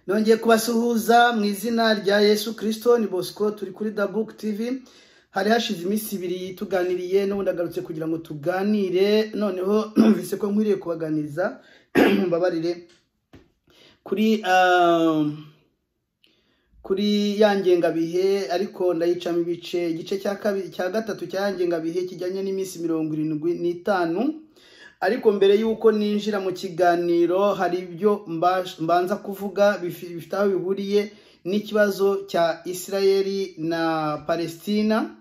nongeye kubasuhuza mu izina rya yesu kirisito ni bosco turi kuri dabuke tivi hari hashize iminsi ibiri tuganiriye n'ubundi agarutse kugira ngo tuganire noneho numvise ko nkwiriye kubaganiza mbabarire kuri kuri ya ngengabihe ariko ndayicamo ibice igice cya kabiri cya gatatu cya ngengabihe kijyanye n'iminsi mirongo irindwi n'itanu ariko mbere y'uko ninjira mu kiganiro hari ibyo mbanza kuvuga bifite aho bihuriye n'ikibazo cya israeli na palestina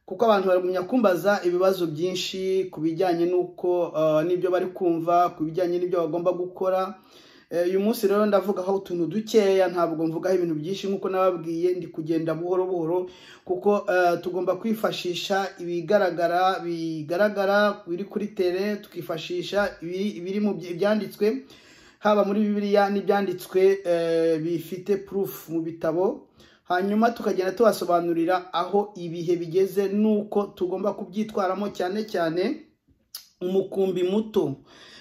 kuko abantu baragumya kumbaza ibibazo byinshi ku bijyanye n'uko n'ibyo bari kumva ku bijyanye n'ibyo bagomba gukora uyu munsi rero ndavugaho utuntu dukeya ntabwo mvugaho ibintu byinshi nk'uko nababwiye ndi kugenda buhoro buhoro kuko tugomba kwifashisha ibigaragara bigaragara biri kuri tere tukifashisha ibiri mu byanditswe haba muri bibiliya n'ibyanditswe bifite purufu mu bitabo hanyuma tukagenda tubasobanurira aho ibihe bigeze n'uko tugomba kubyitwaramo cyane cyane umukumbi muto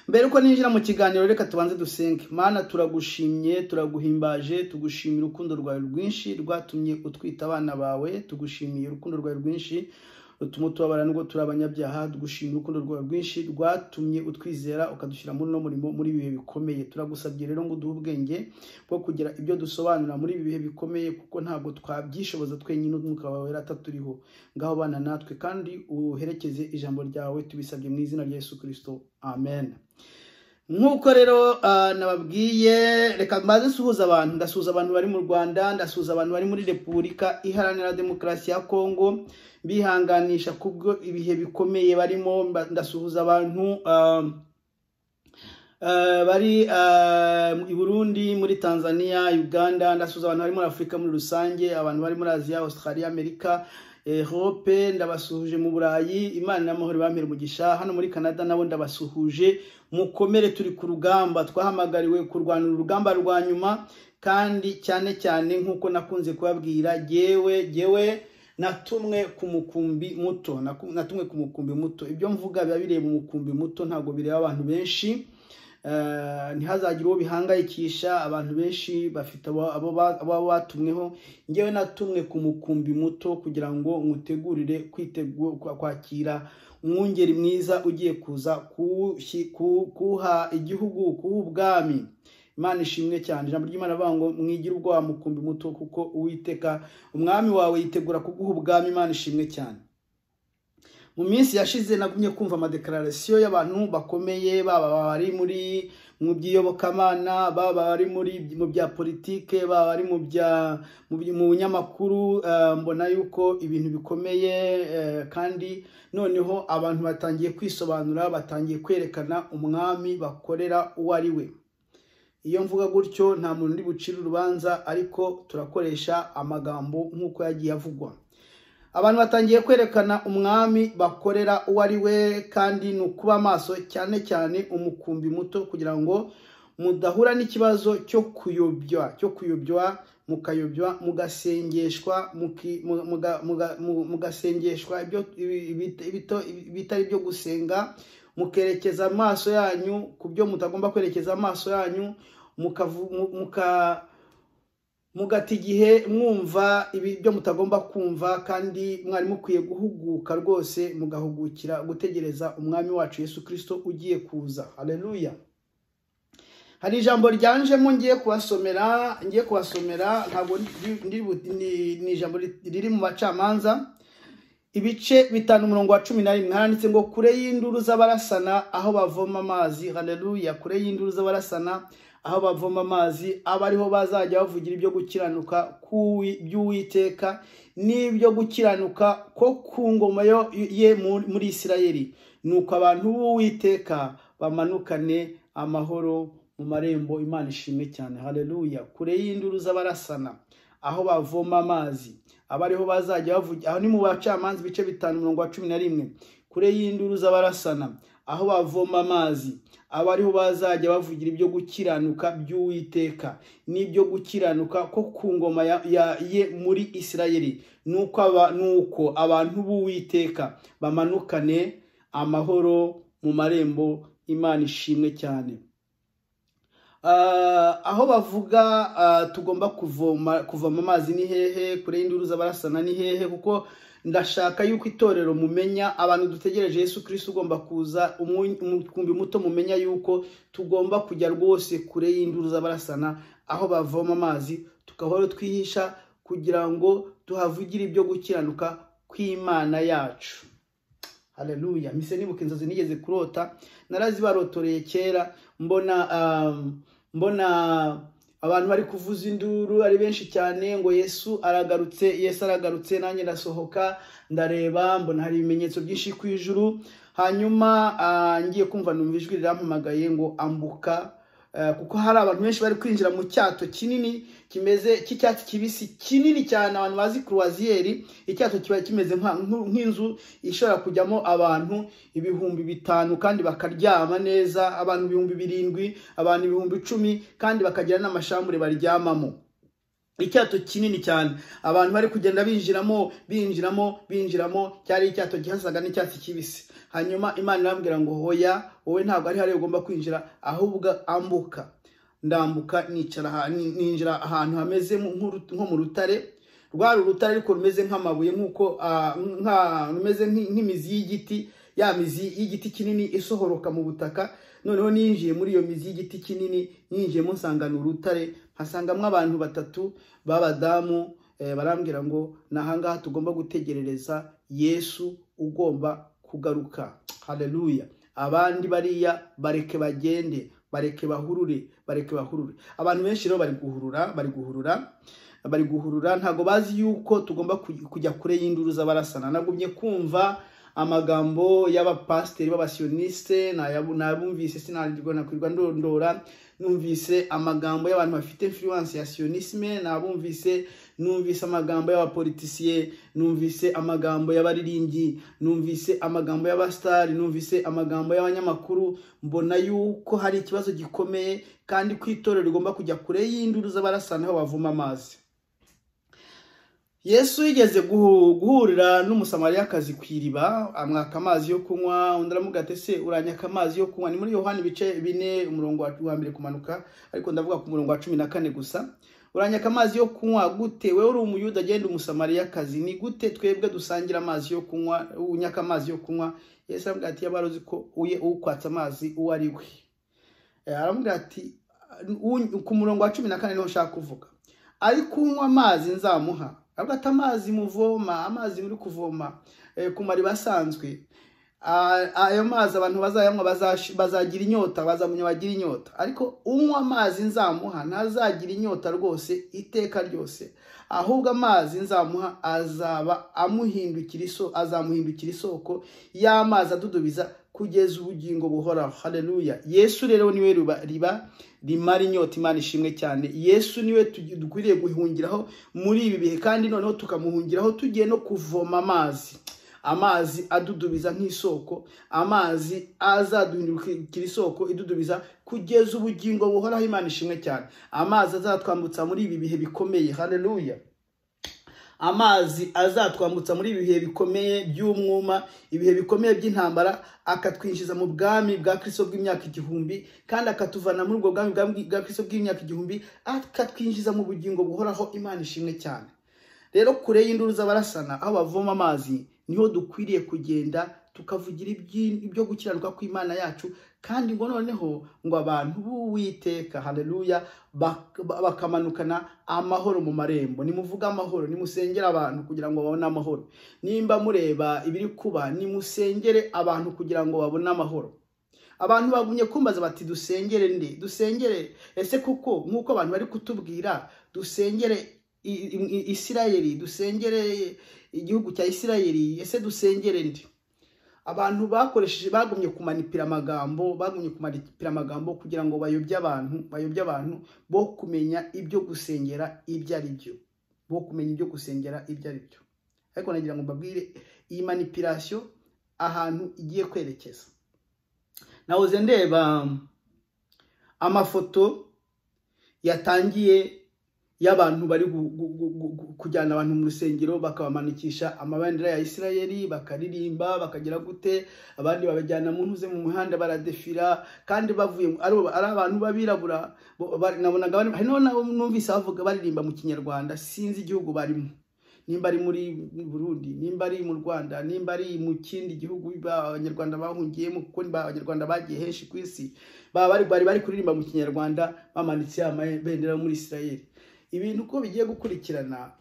mbere uko ninjira mu kiganiro reka tubanze dusenge mana turagushimye turaguhimbaje tugushimira urukundo rwawe rwinshi rwatumye utwita abana bawe tugushimiye urukundo rwawe rwinshi rutuma tubabara nubwo turi abanyabyaha tugushimira urukundo rwawe rwinshi rwatumye utwizera ukadushyira muri uno murimo muri ibi bihe bikomeye turagusabye rero ngo uduhe ubwenge bwo kugira ibyo dusobanura muri ibi bihe bikomeye kuko ntabwo twabyishoboza twenyine umwuka wawe ataturiho ngaho bana natwe kandi uherekeze ijambo ryawe tubisabye mu izina rya yesu kirisito amen nk'uko rero nababwiye reka mbaze nsuhuza abantu ndasuhuza abantu bari mu rwanda ndasuhuza abantu bari muri repubulika iharanira demokarasi ya kongo bihanganisha kubwo ibihe bikomeye barimo ndasuhuza abantu bari i burundi muri tanzania uganda ndasuhuza abantu bari muri afurika muri rusange abantu bari muri aziya australia amerika ehope ndabasuhuje mu burayi imana n'amahoro bampera umugisha hano muri canada nabo ndabasuhuje mukomere turi ku rugamba twahamagariwe kurwanira urugamba rwa nyuma kandi cyane cyane nk'uko nakunze kubabwira yewe yewe natumwe ku mukumbi muto natumwe ku mukumbi muto ibyo mvuga biba bireba umukumbi muto ntabwo bireba abantu benshi ntihazagire uwo bihangayikisha abantu benshi bafite abo batumweho ngewe natumwe ku mukumbi muto kugira ngo mutegurire kwakira umwungeri mwiza ugiye kuza kuha igihugu kuha ubwami imana ishimwe cyane ijambo ry'imana avuga ngo mwigire ubwoba mukumbi muto kuko uwiteka umwami wawe yitegura kuguha ubwami imana ishimwe cyane mu minsi yashize nagumye kumva amadekararasiyo y'abantu bakomeye baba bari muri mu by'iyobokamana baba bari muri mu bya politike baba bari mu bya mu binyamakuru mbona yuko ibintu bikomeye kandi noneho abantu batangiye kwisobanura batangiye kwerekana umwami bakorera uwo ari we iyo mvuga gutyo nta muntu uri bucire urubanza ariko turakoresha amagambo nk'uko yagiye avugwa abantu batangiye kwerekana umwami bakorera uwo ari we kandi ni ukuba amaso cyane cyane umukumbi muto kugira ngo mudahura n'ikibazo cyo kuyobywa cyo kuyobywa mukayobywa mugasengeshwa mugasengeshwa ibitari byo gusenga mukerekeza amaso yanyu ku byo mutagomba kwerekeza amaso yanyu muka mugata igihe mwumva ibyo mutagomba kumva kandi mwari mukwiye guhuguka rwose mugahugukira gutegereza umwami wacu yesu kirisito ugiye kuza hareruya hari ijambo ryanjemo ngiye kubasomera ngiye kubasomera ntabwo ni ijambo riri mu bacamanza ibice bitanu umurongo wa cumi na rimwe haranditse ngo kure y'induru z'abarasana aho bavoma amazi hareruya kure y'induru z'abarasana aho bavoma amazi aba ariho bazajya bavugira ibyo gukiranuka by'uwiteka n'ibyo gukiranuka ko ku ngoma ye muri isirayeli ni uko abantu b'uwiteka bamanukane amahoro mu marembo imana ishimwe cyane hareruya kure y'induru z'abarasana aho bavoma amazi aba ariho bazajya bavugira aho ni mu bacamanza ibice bitanu mirongo wa cumi na rimwe kure y'induru z'abarasana aho bavoma amazi aba ariho bazajya bavugira ibyo gukiranuka by'uwiteka n'ibyo gukiranuka ko ku ngoma ye muri isirayeli nuko abantu b'uwiteka bamanukane amahoro mu marembo imana ishimwe cyane Ah, aho bavuga ah, tugomba kuvoma kuvoma amazi ni hehe kure y'induruza barasana ni hehe kuko ndashaka yuko itorero mumenya abantu dutegereje Yesu Kristo ugomba kuza umu- umukumbi muto mumenya yuko tugomba kujya rwose kure y'induruza barasana aho bavoma amazi tukahora twihisha kugira ngo tuhavugire ibyo gukiranuka kw'Imana yacu haleluya mise nibuka inzozi nigeze kurota narazibarotoreye kera mbona um, mbona abantu bari kuvuza induru ari benshi cyane ngo yesu aragarutse yesu aragarutse nanjye ndasohoka ndareba mbona hari ibimenyetso byinshi ku ijuru hanyuma ah, ngiye kumva numva ijwi rirampamagaye ngo ambuka Eh, kuko hari abantu benshi bari kwinjira mu cyato kinini kimeze cy'icyatsi kibisi kinini cyane abantu bazi kurwaziyeri icyato kiba kimeze nka- nku- nk'inzu ishobora kujyamo abantu ibihumbi bitanu kandi bakaryama neza abantu ibihumbi birindwi abantu ibihumbi icumi kandi bakagira n'amashambure baryamamo icyato kinini cyane abantu bari kugenda binjiramo binjiramo binjiramo cyari icyato gihasaga n'icyatsi kibisi hanyuma imana irambwira ngo hoya wowe ntabwo ari hariya ugomba kwinjira ahubwo ambuka ndambuka nicara aha- ni- ninjira ahantu hameze nk- nk'uru- nko mu rutare rwari urutare ariko rumeze nk'amabuye nk'uko ah, nka- rumeze nk'i- nk'imizi y'igiti ya mizi y'igiti kinini isohoroka mu butaka noneho ninjiye muri iyo mizi y'igiti kinini ninjiyemo nsanga ni urutare nkasangamo abantu batatu b'abadamu eh, barambwira ngo ni ahangaha tugomba gutegerereza yesu ugomba kugaruka haleluya abandi bariya bareke bagende bareke bahurure bareke bahurure abantu benshi rero bari guhurura bari guhurura bari guhurura ntabwo bazi yuko tugomba kuj- kujya kure y'induru z'abarasana nagumye kumva amagambo y'abapasiteri b'abasiyoniste nayabu- nabumvise sinarwa nakwirwa ndondora numvise amagambo y'abantu bafite influence ya sionisme nabumvise numvise amagambo y'abapolitisiye numvise amagambo y'abaririmbyi numvise amagambo y'abasitari numvise amagambo y'abanyamakuru mbona yuko hari ikibazo gikomeye kandi ko itorero rigomba kujya kure y'induru z'abarasana aho bavoma amazi yesu yigeze guhu- guhurira n'umusamariyakazi ku iriba amwaka amazi yo kunywa undi aramuga ati se uranyaka amazi yo kunywa ni muri yohani ibice bine umurongo wa- wa mbere kumanuka ariko ndavuga ku murongo wa cumi na kane gusa uranyaka amazi yo kunywa gute wewe uri umuyuda agenda umusamariyakazi ni gute twebwe dusangira amazi yo kunywa unyaka amazi yo kunywa yesu aramuga ati yaba aruzi ko uye ukwatsa amazi uwo ari we Eh, aramubwira ati "Un- ku murongo wa cumi na kane niho nshaka kuvuga ariko unywa amazi nzamuha aravuga ati amazi muvoma amazi muri kuvoma eh, ku mariba asanzwe Ah, ayo mazi abantu bazayanywa bazash- bazagira inyota bazamunywa bagira inyota ariko unywa amazi nzamuha ntazagira inyota rwose iteka ryose ahubwo amazi nzamuha azaba amuhindukira iso azamuhindukira isoko y'amazi adudubiza kugeza ubugingo buhoraho haleluya yesu rero niwe riba, riba rimara inyota imana ishimwe cyane yesu niwe tugi- dukwiriye guhungiraho muri ibi bihe kandi noneho tukamuhungiraho tugiye no kuvoma amazi amazi adudubiza nk'isoko amazi azaduhindukira isoko idudubiza kugeza ubugingo buhoraho imana ishimwe cyane amazi azatwambutsa muri ibi bihe bikomeye haleluya amazi azatwambutsa muri ibi bihe bikomeye by'umwuma ibihe bikomeye by'intambara akatwinjiza mu bwami bwa kristo bw'imyaka igihumbi kandi akatuvana muri ubwo bwami bwa- bwa kristo bw'imyaka igihumbi akatwinjiza mu bugingo buhoraho imana ishimwe cyane rero kure y'induru z'abarasana aho bavoma amazi niho dukwiriye kugenda tukavugira ibyi- ibyo gukiranuka kw'imana yacu kandi ngo noneho ngo abantu b'uwiteka haleluya bak- ba- bakamanukana amahoro mu marembo nimuvuge amahoro nimusengere abantu kugira ngo babone amahoro nimba mureba ibiri kuba nimusengere abantu kugira ngo babone amahoro abantu bagumye kumbaza bati dusengere nde dusengere ese kuko nk'uko abantu bari kutubwira dusengere i- i- i- isirayeli dusengere igihugu cya isirayeli ese dusengere nde abantu bakoresheje bagumye kumanipira amagambo bagumye kumanipira amagambo kugira ngo bayobye abantu bayobye abantu bo kumenya ibyo gusengera ibyo ari byo bo kumenya ibyo gusengera ibyo ari byo ariko nagira ngo mbabwire iyi manipirasiyo ahantu igiye kwerekeza nahoze ndeba um, amafoto yatangiye y'abantu bari gu- gu- gu- gu- gu- kujyana abantu mu rusengero bakabamanukisha amabendera ya isirayeli bakaririmba bakagira gute abandi babajyana mu ntuze mu muhanda baradefira kandi bavuye mu- ari ari abantu b'abirabura bo- bari- nabonaga bari- hari n'abo numvise bavuga baririmba mu kinyarwanda sinzi igihugu barimo nimba ari muri burundi nimba ari mu rwanda nimba ari mu kindi gihugu ba- abanyarwanda bahungiyemo kuko ni ba- abanyarwanda bagiye henshi ku isi baba bari bari bari kuririmba mu kinyarwanda bamanitse amabendera yo muri isirayeli ibintu uko bigiye gukurikirana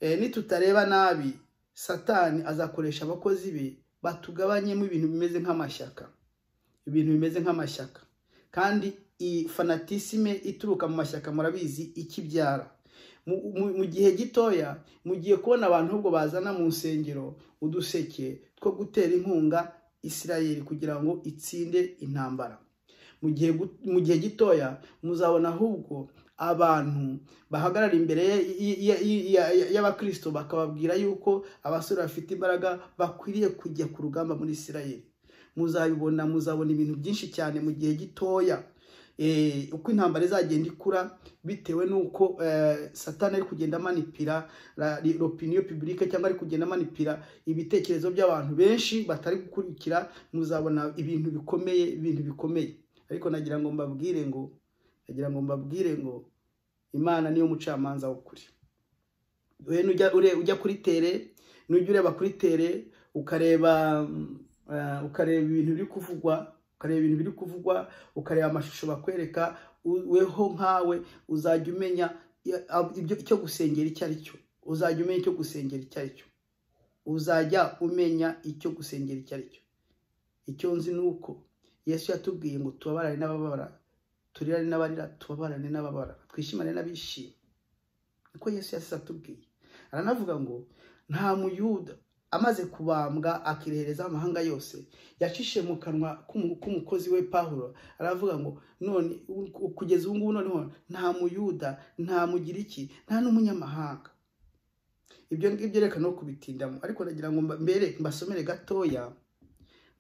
eh, nitutareba nabi satani azakoresha abakozi be batugabanyemo ibintu bimeze nk'amashyaka ibintu bimeze nk'amashyaka kandi iyi fanatisime ituruka mu mashyaka murabizi ikibyara mu- mu- mu gihe gitoya mugiye kubona abantu ahubwo bazana mu nsengero uduseke two gutera inkunga isirayeli kugira ngo itsinde intambara mu gihe gu- mu gihe gitoya muzabona ahubwo abantu bahagarara imbere y- y- y- y- y'abakristo bakababwira yuko abasore bafite imbaraga bakwiriye kujya ku rugamba muri isirayeli muzabibona muzabona ibintu byinshi cyane mu gihe gitoya Eh, uko intambara izagenda ikura bitewe n'uko eh, satani ari kugenda amanipira opiniyo publike cyangwa ari kugenda amanipira ibitekerezo by'abantu benshi batari gukurikira muzabona ibintu bikomeye ibintu bikomeye ariko nagira ngo mbabwire ngo nagira ngo mbabwire ngo imana niyo mucamanza w'ukuri we nujya ure- ujya kuri tere nujya ureba kuri tere ukareba mm, eh, ukareba ibintu biri kuvugwa ukareba ibintu biri kuvugwa ukareba amashusho bakwereka u- weho nkawe uzajya umenya i- ab- ibyo icyo gusengera icyo ari cyo uzajya umenya icyo gusengera icyo ari cyo uzajya umenya icyo gusengera icyo ari cyo icyo nzi ni uko yesu yatubwiye ngo tubabarane n'abababara turirane n'abarira tubabarane n'ababara twishimane n'abishima niko yesu yasize atubwiye aranavuga ngo nta muyuda amaze kubambwa akirehereza amahanga yose yacishe mu kanwa k'umu- k'umukozi we pawulo aravuga ngo none u- kugeza ubu ngubu noneho nta muyuda nta mugiriki nta n'umunyamahanga ibyo ngibyo reka no kubitindamo ariko nagira ngo mba- mbere mbasomere gatoya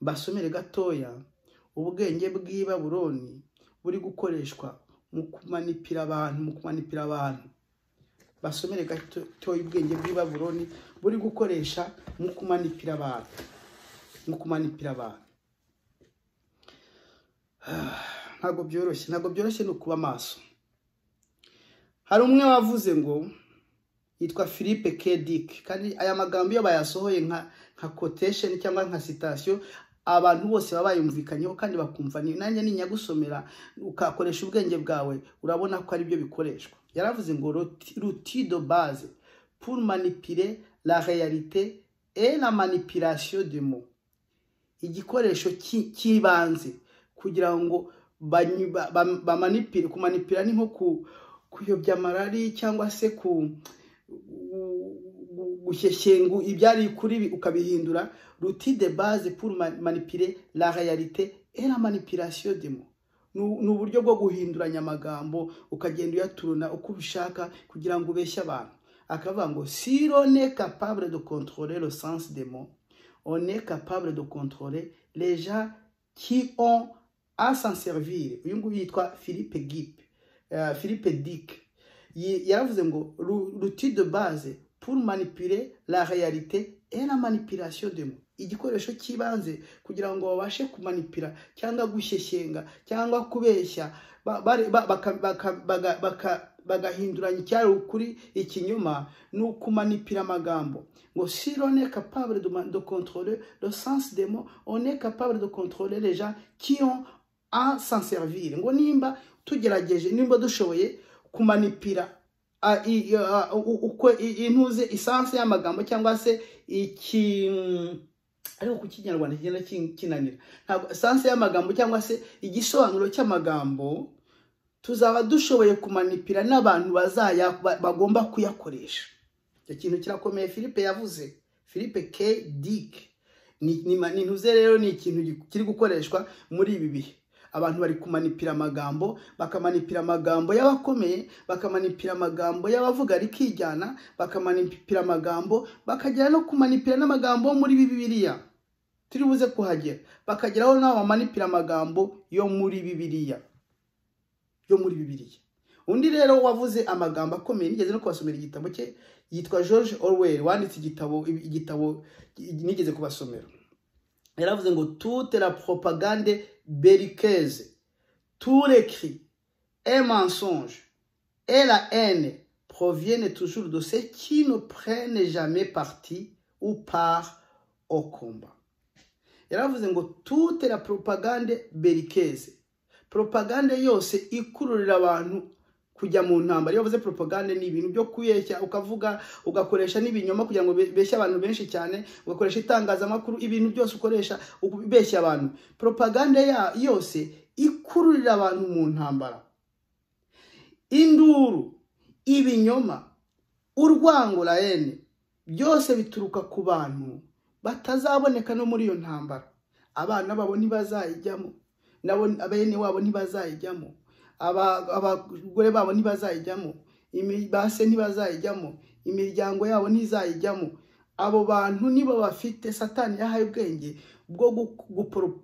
mbasomere gatoya ubwenge bw'i baburoni buri gukoreshwa mu kumanipira abantu mu kumanipira abantu basomere gatoya ubwenge bw'i baburoni buri gukoresha mu kumanipira abantu mu kumanipira abantu ntabwo byoroshye ntabwo byoroshye ni ukuba maso hari umwe wavuze ngo yitwa philippe k dick kandi aya magambo iyo bayasohoye nka nka quotation cyangwa nka citation abantu bose baba bayumvikanyeho kandi bakumva ni nanjye ninyagusomera ukakoresha ubwenge bwawe urabona ko ari byo bikoreshwa yaravuze ngo "Roti- ruti de base pour manipuler la réalité et la manipulation du mot igikoresho cy'i- cy'ibanze kugira ngo banyu- ba- ba- bamanipire kumanipira ni nko ku- kuyobya amarari cyangwa se ku gushyeshyengu ibyari kuri bi ukabihindura ruti de base pour ma- manipuler la réalité et la manipulation des mots ni u- ni uburyo bwo guhinduranya amagambo ukagenda uyaturuna uko ubishaka kugira ngo ubeshye abantu akavuga ngo si rone capable de contrôler le sens des mots on est capable de contrôler les gens qui ont à s'en servir uyu nguyu yitwa philippe gip eh, philippe dick Yi- yaravuze ngo "Lu- l'outil de base pour manipuler la réalité et la manipulation de mots igikoresho cy'ibanze kugira ngo babashe kumanipira cyangwa gushyeshyenga cyangwa kubeshya ba- bari- ba- baka- baka- baga- baka- bagahinduranya icyari ukuri ikinyoma ni ukumanipira amagambo ngo si l'on est capable de, ma- de contrôler le sens des mots on est capable de contrôler les gens qui ont à s'en servir ngo nimba tugerageje nimba dushoboye kumanipira a- i- a- u- u- uko i- intuze isansi y'amagambo cyangwa se iki ariko ku kinyarwanda kigenda kin- kinanira ntabwo isansi y'amagambo cyangwa se igisobanuro cy'amagambo tuzaba dushoboye kumanipira n'abantu bazaya ba- bagomba kuyakoresha icyo kintu kirakomeye philippe yavuze philippe k dick ni, ni, ma- ni ntuze rero ni ikintu gi- kiri gukoreshwa muri ibi bihe abantu bari kumanipira amagambo bakamanipira amagambo y'abakomeye bakamanipira amagambo y'abavuga rikijyana bakamanipira amagambo bakagera no kumanipira n'amagambo yo muri bibiliya turi buze kuhagera bakageraho n'aho bamanipira amagambo yo muri bibiliya yo muri bibiliya undi rero wavuze amagambo akomeye nigeze no kubasomera igitabo cye yitwa george orwell wanditse igitabo igitabo nigeze kubasomera yaravuze ngo toute la propagande berikeze tout l'écrit et mensonge et la haine proviennent toujours de ceux qui ne prennent jamais parti ou part au combat yaravuze ngo toute la propagande berikeze propagande yose ikururira abantu kujya mu ntambara iyo bavuze propagande ni ibintu byo kuyeshya ukavuga ugakoresha n'ibinyoma kugira ngo beshye abantu benshi cyane ugakoresha itangazamakuru ibintu byose ukoresha ubeshya abantu propagande yose ikururira abantu mu ntambara induru ibinyoma urwango rayene byose bituruka ku bantu batazaboneka no muri iyo ntambara abana babo ntibazayijyamo nabo bene wabo ntibazayijyamo abagore babo ntibazayijyamo base ntibazayijyamo imiryango yabo ntizayijyamo abo bantu nibo bafite satani yahaye ubwenge bwo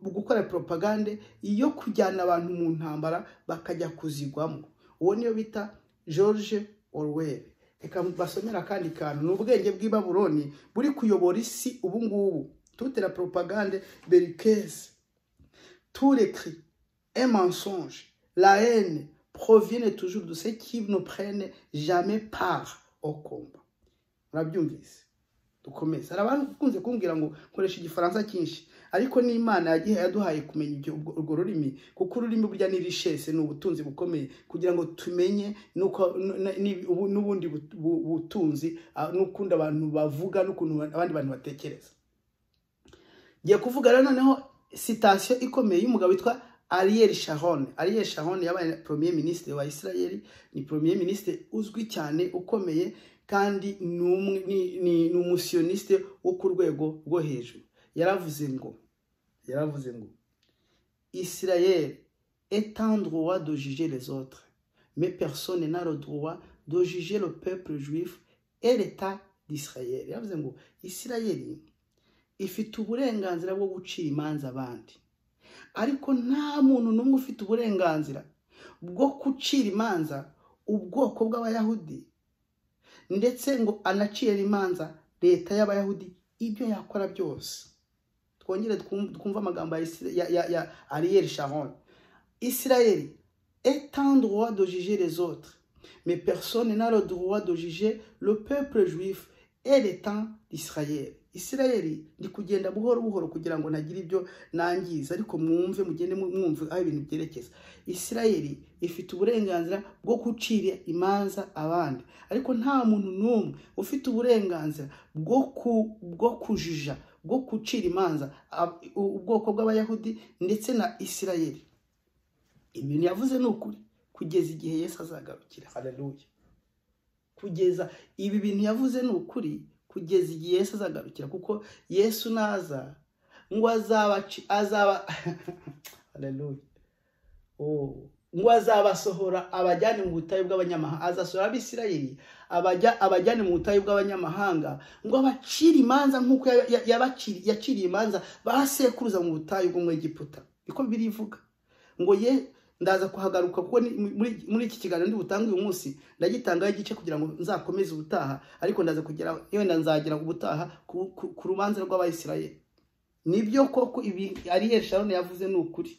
gukora poropagande yo kujyana abantu mu ntambara bakajya kuzigwamo uwo niyo bita george orwell reka basomera akandi kantu ni ubwenge bw'ibaburoni buri kuyobora isi ubu ngubu tutera poropagande berikeze turekiri emensonge la haine proviennent toujours de ceux qui ne prennent jamais part au combat murabyumvise dukomeze hari abantu ukunze kumbwira ngo nkoresha igifaransa cyinshi ariko n'imana yagiye yaduhaye kumenya ibyo urwo rurimi kuko ururimi burya ni rishese ni ubutunzi bukomeye kugira ngo tumenye n'ubundi butunzi n'ukundi abantu bavuga n'ukuntu abandi bantu batekereza ngiye kuvuga rero noneho sitasiyo ikomeye y'umugabo witwa Ariel Sharon Ariel Sharon yabaye premier ministre wa Israel ni premier ministre uzwi cyane ukomeye kandi ni umusioniste wo ku rwego rwo hejuru yaravuze ngo yaravuze ngo Israel est en droit de juger les autres mais personne n'a le droit de juger le peuple juif et l'état d'Israël yaravuze ngo Israel ifite uburenganzira bwo gucira imanza abandi ariko nta muntu n'umwe ufite uburenganzira bwo gucira imanza ubwoko bw'abayahudi ndetse ngo anacire imanza leta y'abayahudi ibyo yakora byose twongere twumve amagambo ya ariyeri sharon isirayeri etandwa dojije rezotre mais personne n'a le droit de juger le peuple juif et l'état d'israël isirayeri ndi kugenda buhoro buhoro kugira ngo ntagire ibyo nangiza ariko mwumve mugende mwumve aho ibintu byerekeza isirayeri ifite uburenganzira bwo gucira imanza abandi ariko nta muntu n'umwe ufite uburenganzira bwo kujija bwo gucira imanza ubwoko bw'abayahudi ndetse na isirayeri ibintu yavuze ni ukuri kugeza igihe yesu azagarukira hararuye kugeza ibi bintu yavuze ni ukuri kugeza igihe yesu azagarukira kuko yesu naza ngo azaba ngo azabasohora abajyane mu butayu bw'abanyamahanga azasohora abisirayeri abajyane mu butayu bw'abanyamahanga ngo abacire imanza nk'uko yaciriye imanza basekuruza mu butayu bw'umwegiputa niko birivuga ngo ye ndaza kuhagaruka kuko muri iki kiganiro ndi butange uyu munsi ndagitangaho igice kugira ngo nzakomeze ubutaha ariko ndaza kugera wenda nzagera ubutaha ku rubanza rw'abayisirayeri nibyo koko ibi ariye sharone yavuze ni ukuri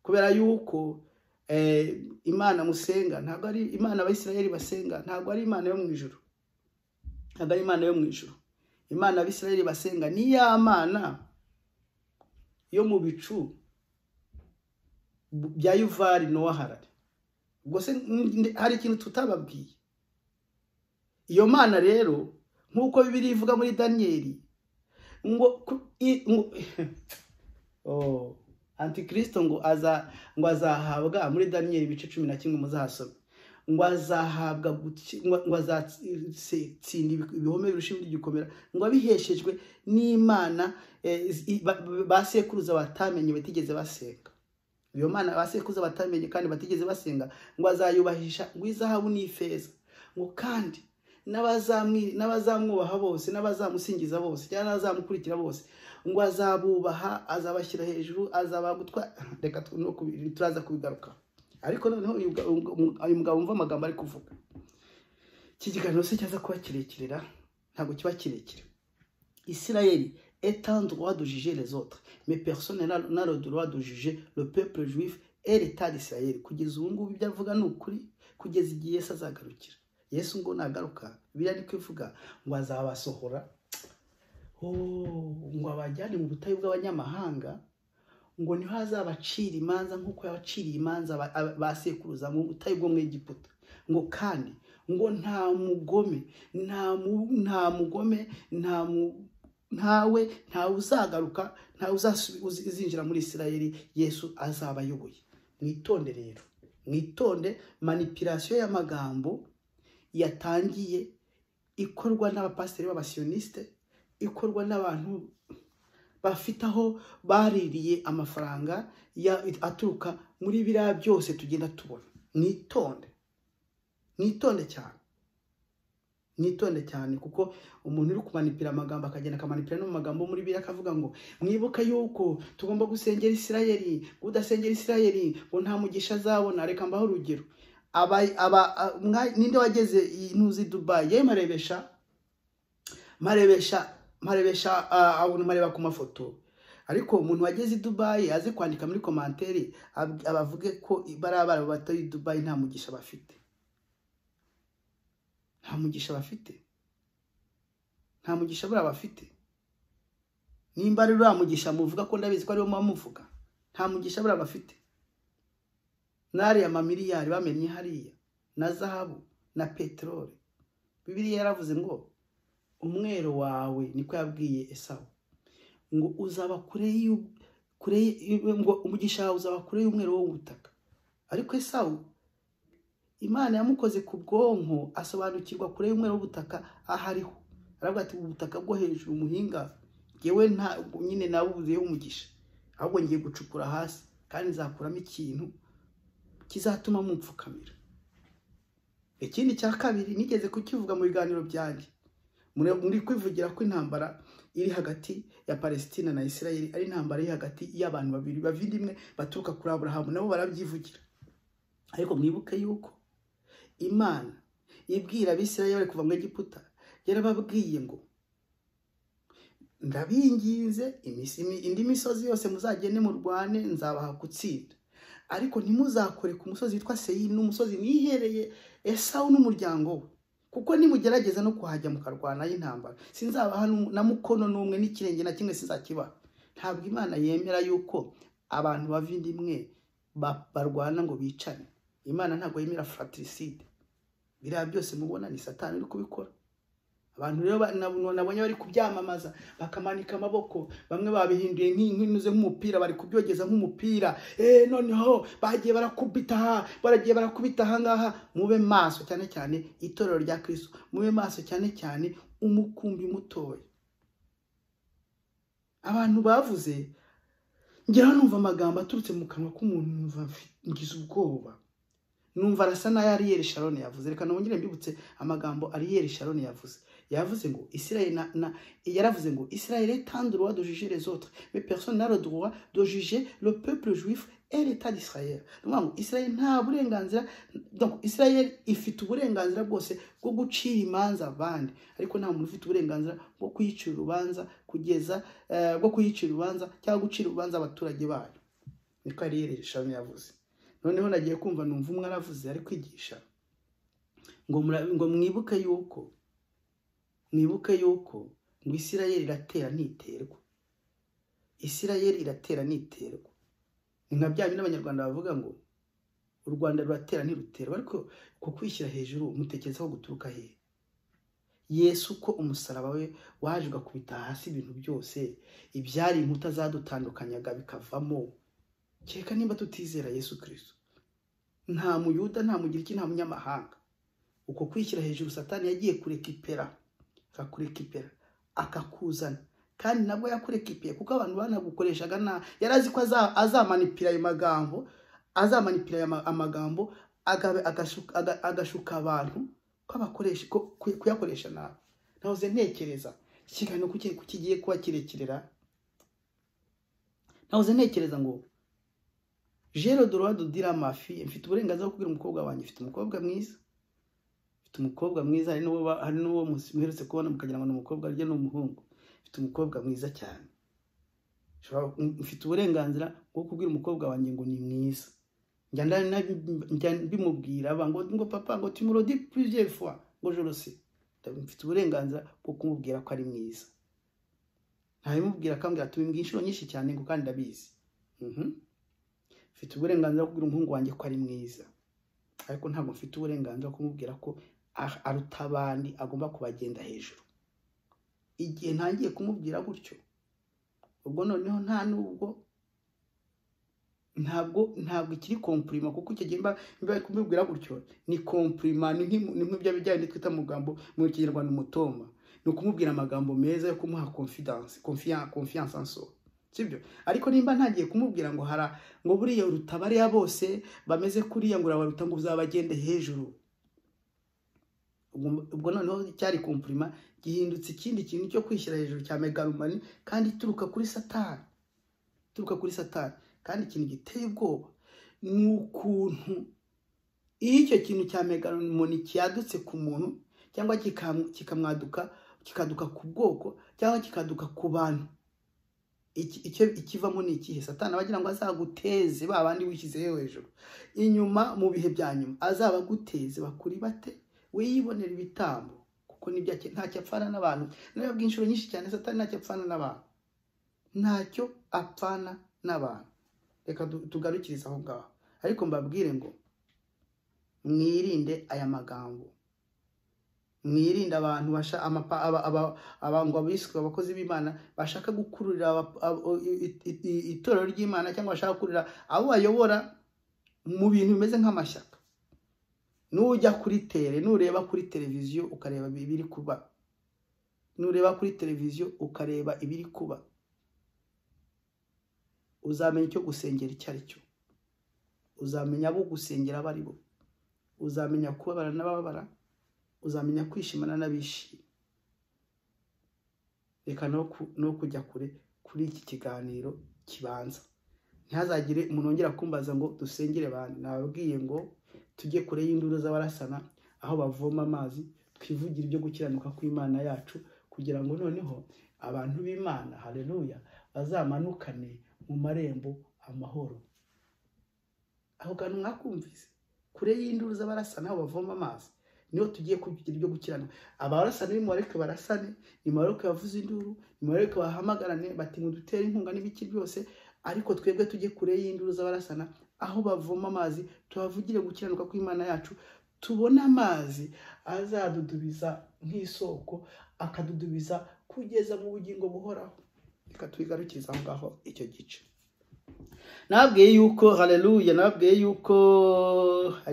kubera yuko imana musenga ntabwo ari imana abayisirayeri basenga ntabwo ari imana yo mu ijoro ntabwo ari imana yo mu ijoro imana abisirayeri basenga ni ya mana yo mu bicu bya yuvari nowa harare ubwo se hari ikintu tutababwiye iyo mana rero nk'uko bibiri ivuga muri daniyeli ngo antikirisito ngo ngo azahabwa muri daniyeli ibice cumi na kimwe muzasome ngo azahabwa ngo azatsinda ibihome birusha igikomera ngo abiheshejwe n'imana ba sekuruza batamenye batigeze basenga iyo mana abasekuruza batamenye kandi batigeze basenga ngo azayubahisha ngo izahabu n'ifeza ngo kandi n'abazamwubaha bose n'abazamusingiza bose cyangwa n'abazamukurikira bose ngo azabubaha azabashyira hejuru azaba gutwara reka turaza kubigaruka ariko noneho uyu mugabo- uyu mugabo wumva amagambo ari kuvuga iki kiganiro se cyaza kuba kirekire ra ntabwo kiba kirekire Israël est en droit de juger les autres, mais personne n'a n'a le droit de juger le peuple juif et l'État d'Israël. Kugeza ubu ngubu ibyo avuga ni ukuri, kugeza igihe Yesu azagarukira. Yesu ngo nagaruka, Bibiliya ni ko ivuga ngo azabasohora, oh, ngo abajyane mu butayu bw'abanyamahanga, ngo niho azabacira imanza nk'uko yabaciriye imanza ba- aba- ba sekuruza mu butayu bwo mu Egiputa. Ngo kandi ngo nta mugome nta mu- nta mugome nta mu ntawe ntawe uzagaruka ntawe uzasubi- uzi- uzinjira muri isirayeli yesu azaba ayoboye mwitonde rero mwitonde manipirasiyo y'amagambo yatangiye ikorwa n'abapasiteri b'abasiyonisite ikorwa n'abantu bafite aho baririye amafaranga ya- aturuka muri biriya byose tugenda tubona mwitonde mwitonde cyane mwitonde cyane kuko umuntu uri kumanipira amagambo akagenda akamanipira no mu magambo yo muri bibiliya akavuga ngo mwibuka yuko tugomba gusengera isirayeli udasengera isirayeli ngo nta mugisha azabona reka mbaho urugero Aba- aba- a- mwa- ninde wageze i- ntuzi dubayi yewe marebesha marebesha marebesha ah, abantu mareba ku mafoto ariko umuntu wageze i dubayi aze kwandika muri komanteri ab- abavuge ko bariya barabu batuye i dubayi nta mugisha bafite nta mugisha bafite nta mugisha buriya bafite nimba ari uriya mugisha muvuga ko ndabizi ko ariwo muba muvuga nta mugisha buriya bafite n'ariya mamiliyari bamennye hariya na zahabu na peteroli bibiriya yaravuze ngo umwero wawe niko yabwiye esawu ngo uzaba kure y'u- kure y'- ngo umugisha wawe uzaba kure y'umwero wo mu butaka ariko esawu imana yamukoze ku bwonko asobanukirwa kure y'umweru w'ubutaka aho ariho aravuga ati ubutaka bwo hejuru umuhinga ngewe nta nyine nabubuzeho umugisha ahubwo ngiye gucukura hasi kandi nzakuramo ikintu kizatuma mupfukamira ikindi cya kabiri nigeze kukivuga mu biganiro byanjye muri muri kwivugira ko intambara iri hagati ya palesitina na isirayeli ari intambara iri hagati y'abantu babiri bavide imwe baturuka kuri aburahamu nabo barabyivugira ariko mwibuke yuko imana ibwira abisirayeli kuva mu egiputa yarababwiye ngo ndabinginze imisi- imi- indi misozi yose muzagende murwane nzabaha gutsinda ariko ntimuzakore ku musozi witwa seyiri n'umusozi nihereye esawu n'umuryango we kuko nimugerageza no kuhajya mukarwanayo intambara sinzabaha n'um- na mukono n'umwe n'ikirenge na kimwe sinzakibaha ntabwo imana yemera yuko abantu bava inda imwe ba- barwana ngo bicane imana ntabwo yemera fratricide biriya byose mubona ni satani uri kubikora abantu rero ba- nab- nabonye bari kubyamamaza bakamanika amaboko bamwe babihinduye nk'intuze nk'umupira bari kubyogeza nk'umupira eh noneho bagiye barakubita aha baragiye barakubita aha ngaha mube maso cyane cyane itorero rya kristo mube maso cyane cyane umukumbi mutoya abantu bavuze ngira numva amagambo aturutse mu kanwa k'umuntu numva mfi- ngize ubwoba numva arasa n'ayo ariyeri sharoni yavuze reka nongere mbibutse amagambo ariyeri sharoni yavuze yavuze ngo isirayeli na, na yaravuze ngo isirayeli etant droit de juger les autres mais personne n'a le droit de juger le peuple juif et l'état d'israel ni ukuvuga ngo isirayeli nta burenganzira donc isirayeli ifite uburenganzira bwose bwo gucira imanza abandi ariko nta muntu ufite uburenganzira bwo kuyicira urubanza kugeza eh, bwo kuyicira urubanza cyangwa gucira urubanza abaturage bayo niko ariyeri sharoni yavuze noneho nagiye kumva numva umwe aravuze ari kwigisha ngo mura- ngo mwibuke yuko mwibuke yuko ngo isirayeli iratera ntiterwa isirayeli iratera ntiterwa ni nka bya bindi abanyarwanda bavuga ngo u rwanda ruratera ntiruterwa ariko ku kwishyira hejuru mutekerezaho guturuka hehe yesu ko umusaraba we waje ugakubita hasi ibintu byose ibyari inkuta zadutandukanyaga bikavamo kereka nimba tutizera yesu kirisito nta muyuda nta mugiriki nta munyamahanga uko kwishyira hejuru satani yagiye kurekipera akakurekipera akakuzana kandi nabwo yakurekipiye kuko abantu banagukoreshaga na yari azi ko aza- azamanipira ayo magambo azamanipira ayo ma- amagambo agabe- agashuka- aga- agashuka abantu ko abakoresha ko ku- kuyakoresha nabi nahoze ntekereza iki kiganiro kuki- kuki kigiye kuba kirekerera nahoze ntekereza ngo jero dorado dira mafi mfite uburenganzira bwo kubwira umukobwa wanjye mfite umukobwa mwiza mfite umukobwa mwiza hari n'uwo ba- hari n'uwo mus- muherutse kubona mukagira ngo ni umukobwa arya ni umuhungu mfite umukobwa mwiza cyane Nshobora- mfite uburenganzira bwo kubwira umukobwa wanjye ngo ni mwiza njya ndani na- njya mbimubwira aba ngo ngo papa ngo timurodi plusieurs fois ngo je le sais Ndabi- mfite uburenganzira bwo kumubwira ko ari mwiza ntabimubwira akambwira ati "Ubimbwira inshuro nyinshi cyane ngo kandi ndabizi Mhm. mfite uburenganzira bwo kubwira umuhungu wanjye ko ari mwiza ariko ntabwo mfite uburenganzira bwo kumubwira ko ah- aruta abandi agomba kubagenda hejuru igihe ntangiye kumubwira gutyo ubwo noneho nta nubwo ntabwo ntabwo ikiri kompurima kuko icyo gihe mba mba kumubwira gutyo ni kompurima ni nk'imu- ni nk'ibyo bijyanye twita amagambo mu kinyarwanda umutoma ni ukumubwira amagambo meza yo kumuha confidence confiance confiance en soi sibyo ariko nimba ntagiye kumubwira ngo hara ngo buriya uruta bariya bose bameze kuriya ngo urabaruta ngo uzabagende hejuru ubwo ubwo noneho cyari kompurima gihindutse ikindi kintu cyo kwishyira hejuru cya megalomani kandi ituruka kuri satani ituruka kuri satani kandi ikintu giteye ubwoba ni ukuntu iyo icyo kintu cya megalomani cyadutse ku muntu cyangwa kikamu- kikamwaduka kikaduka ku bwoko cyangwa kikaduka ku bantu iki- icyo- ikivamo ni ikihe satani aba agira ngo azaguteze ba bandi wishyizeho hejuru inyuma mu bihe bya nyuma azabaguteze bakuri bate wiyibonera ibitambo kuko nibyo ake- ntacyo apfana n'abantu nababwiye inshuro nyinshi cyane satani ntacyo apfana n'abantu ntacyo apfana n'abantu reka tu- tugarukirize aho ngaho ariko mbabwire ngo mwirinde aya magambo mwirinde abantu basha amapa- aba- aba- aba- ngo abiswe abakozi b'imana bashaka gukururira aba- abo- i- i- i- itorero ry'imana cyangwa bashaka gukururira abo bayobora mu bintu bimeze nk'amashyaka nujya kuri tere nureba kuri televiziyo ukareba ibiri kuba nureba kuri televiziyo ukareba ibiri kuba uzamenya icyo gusengera icyo ari cyo uzamenya abo gusengera abo ari bo uzamenya kubabara n'ababara uzamenya kwishimana n'abishima reka no ku- no kujya kure kuri iki kiganiro kibanza ntihazagire umuntu wongera kumbaza ngo dusengere bantu nababwiye ngo tujye kure y'induru z'abarasana aho bavoma amazi twivugira ibyo gukiranuka kw'imana yacu kugira ngo noneho abantu b'imana haleluya bazamanukane mu marembo amahoro aho kantu mwakumvise kure y'induru z'abarasana aho bavoma amazi niho tugiye kugira ibyo gukiranuka abarasana nimubareke barasane nimubareke bavuze induru nimubareke bahamagarane bati ngo dutere inkunga n'ibiki byose ariko twebwe tujye kure y'induru z'abarasana aho bavoma amazi tuhavugire gukiranuka kw'imana yacu tubone amazi azadudubiza nk'isoko akadudubiza kugeza mu bugingo buhoraho reka tubigarukirize aho ngaho icyo gice nababwiye yuko haleluya nababwiye yuko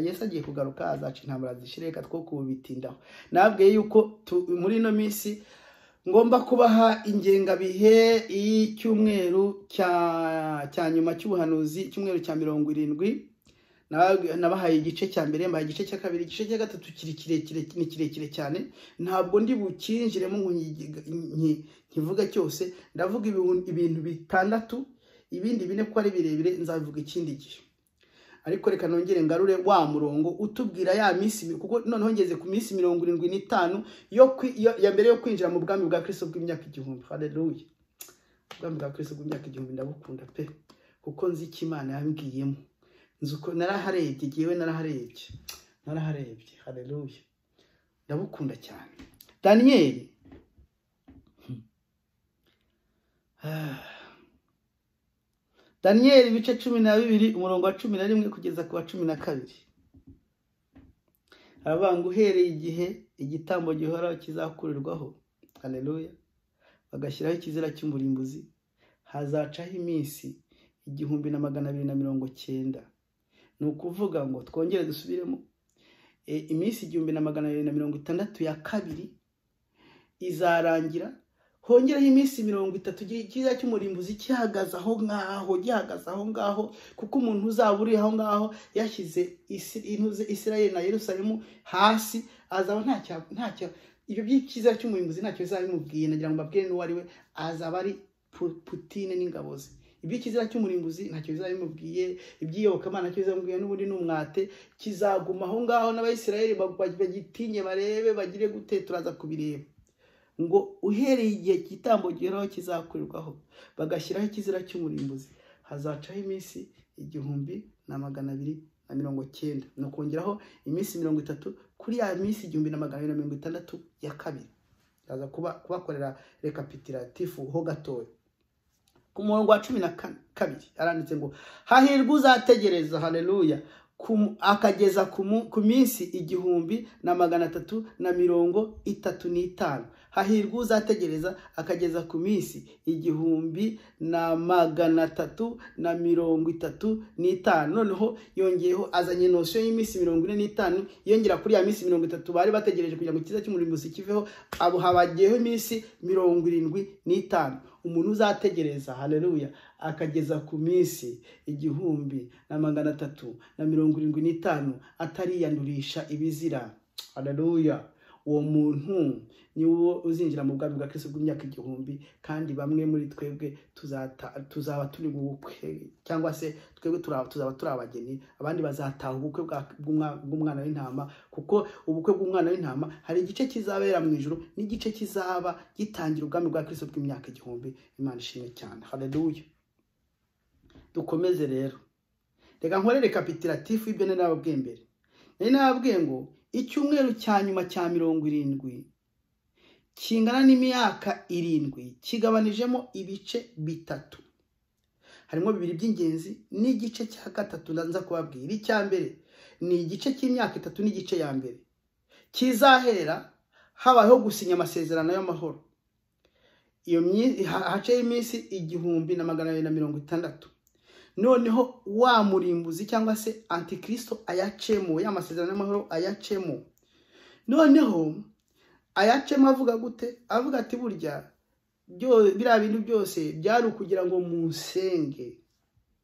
yesu agiye kugaruka azaca intambara zishire reka two kubitindaho nababwiye yuko tu- muri ino minsi ngomba kubaha ingengabihe y'icyumweru cya cya nyuma cy'ubuhanuzi icyumweru cya mirongo irindwi Nababwi- nabahaye igice cya mbere mbahaye igice cya kabiri igice cya gatatu kiri kirekire ni kirekire cyane ntabwo ndi bukinjiremo ngo nyi- nyi- nkivuge cyose ndavuga ibihun- ibintu bitandatu ibindi bine ko ari birebire nzabivuga ikindi gihe ariko reka nongere ngarure wa murongo utubwira ya minsi mi- kuko noneho ngeze ku minsi mirongo irindwi n'itanu yo kwi- yo- ya mbere yo kwinjira mu bwami bwa kristo bw'imyaka igihumbi haleluya ubwami bwa kristo bw'imyaka igihumbi ndabukunda pe kuko nzi icyo imana yambwiyemo nzi uko naraharebye ngewe naraharebye naraharebye haleluya ndabukunda cyane daniyeli Hmm. Ah. daniyeli ibice cumi na bibiri umurongo wa cumi na rimwe kugeza ku wa cumi na kabiri aravuga ngo uhereye igihe igitambo gihoraho kizakurirwaho haleluya bagashyiraho ikizira cy'umurimbuzi hazacaho iminsi igihumbi na magana abiri na mirongo cyenda ni ukuvuga ngo twongere dusubiremo e, iminsi igihumbi na magana abiri na mirongo itandatu ya kabiri izarangira hongereho iminsi mirongo itatu cyiza cy'umurimbuzi gihagaze aho ngaho gihagaze aho ngaho kuko umuntu uzaba uri aho ngaho yashyize Isi- intuze isirayeli na yerusalemu hasi azaba ntacyo ntacyo ibyo by'icyiza cy'umurimbuzi ntacyo bizaba bimubwiye nagira ngo mbabwire n'uwo ari we azaba ari Pu- putine n'ingabo ze ibyo kizira cy'umurimbuzi ntacyo bizabimubwiye ibyiyobokamana ntacyo bizamubwiye n'ubundi ni umwate kizaguma aho ngaho n'abayisirayeli bagitinye barebe bagire gute turaza kubireba ngo uhereye igihe igitambo giheraho kizakorerwaho bagashyiraho ikizira cy'umurimbuzi hazacaho iminsi igihumbi na magana abiri na mirongo cyenda ni ukongeraho iminsi mirongo itatu kuri ya minsi igihumbi na magana abiri na mirongo itandatu ya kabiri haza kubakorera rekapitiratifu ho gatoya ku murongo wa cumi na kabiri aranditse ngo hahirwa uzategereza hareruya akageza ku minsi igihumbi na magana atatu na mirongo itatu n'itanu hahirwa uzategereza akageza ku minsi igihumbi na magana atatu na mirongo itatu n'itanu noneho yongeyeho azanye nosiyo y'iminsi mirongo ine n'itanu yongera kuri ya minsi mirongo itatu bari bategereje kugira ngo ikiza cy'umurimbuzi kiveho abo habagiyeho iminsi mirongo irindwi n'itanu umuntu uzategereza hareruya akageza ku minsi igihumbi na magana atatu na mirongo irindwi n'itanu atariyandurisha ibizira hareruya uwo muntu niwo uzinjira mu bwami bwa Kristo bw'imyaka igihumbi kandi bamwe muri twebwe tuzaba turi mu bukwe cyangwa se twebwe tuzaba turi abageni abandi bazataha ubukwe bw'umwana w'intama kuko ubukwe bw'umwana w'intama hari igice kizabera mu ijoro n'igice kizaba gitangira ubwami bwa Kristo bw'imyaka igihumbi imana ishimwe cyane hareruya dukomeze rero reka nkore rekapitulatifu y'ibyo nari nababwiye mbere nari nababwiye ngo icyumweru cya nyuma cya mirongo irindwi kingana n'imyaka irindwi kigabanijemo ibice bitatu harimo bibiri by'ingenzi n'igice cya gatatu nza kubabwira icya mbere ni igice cy'imyaka itatu n'igice ya mbere kizahera habayeho gusinya amasezerano y'amahoro iyo haceho iminsi igihumbi na magana abiri na mirongo itandatu noneho wa murimbuzi cyangwa se antikirisito ayacemo ya masezerano y'amahoro ayacemo noneho ayacemo avuga gute avuga ati burya biriya bintu byose byari ukugira ngo musenge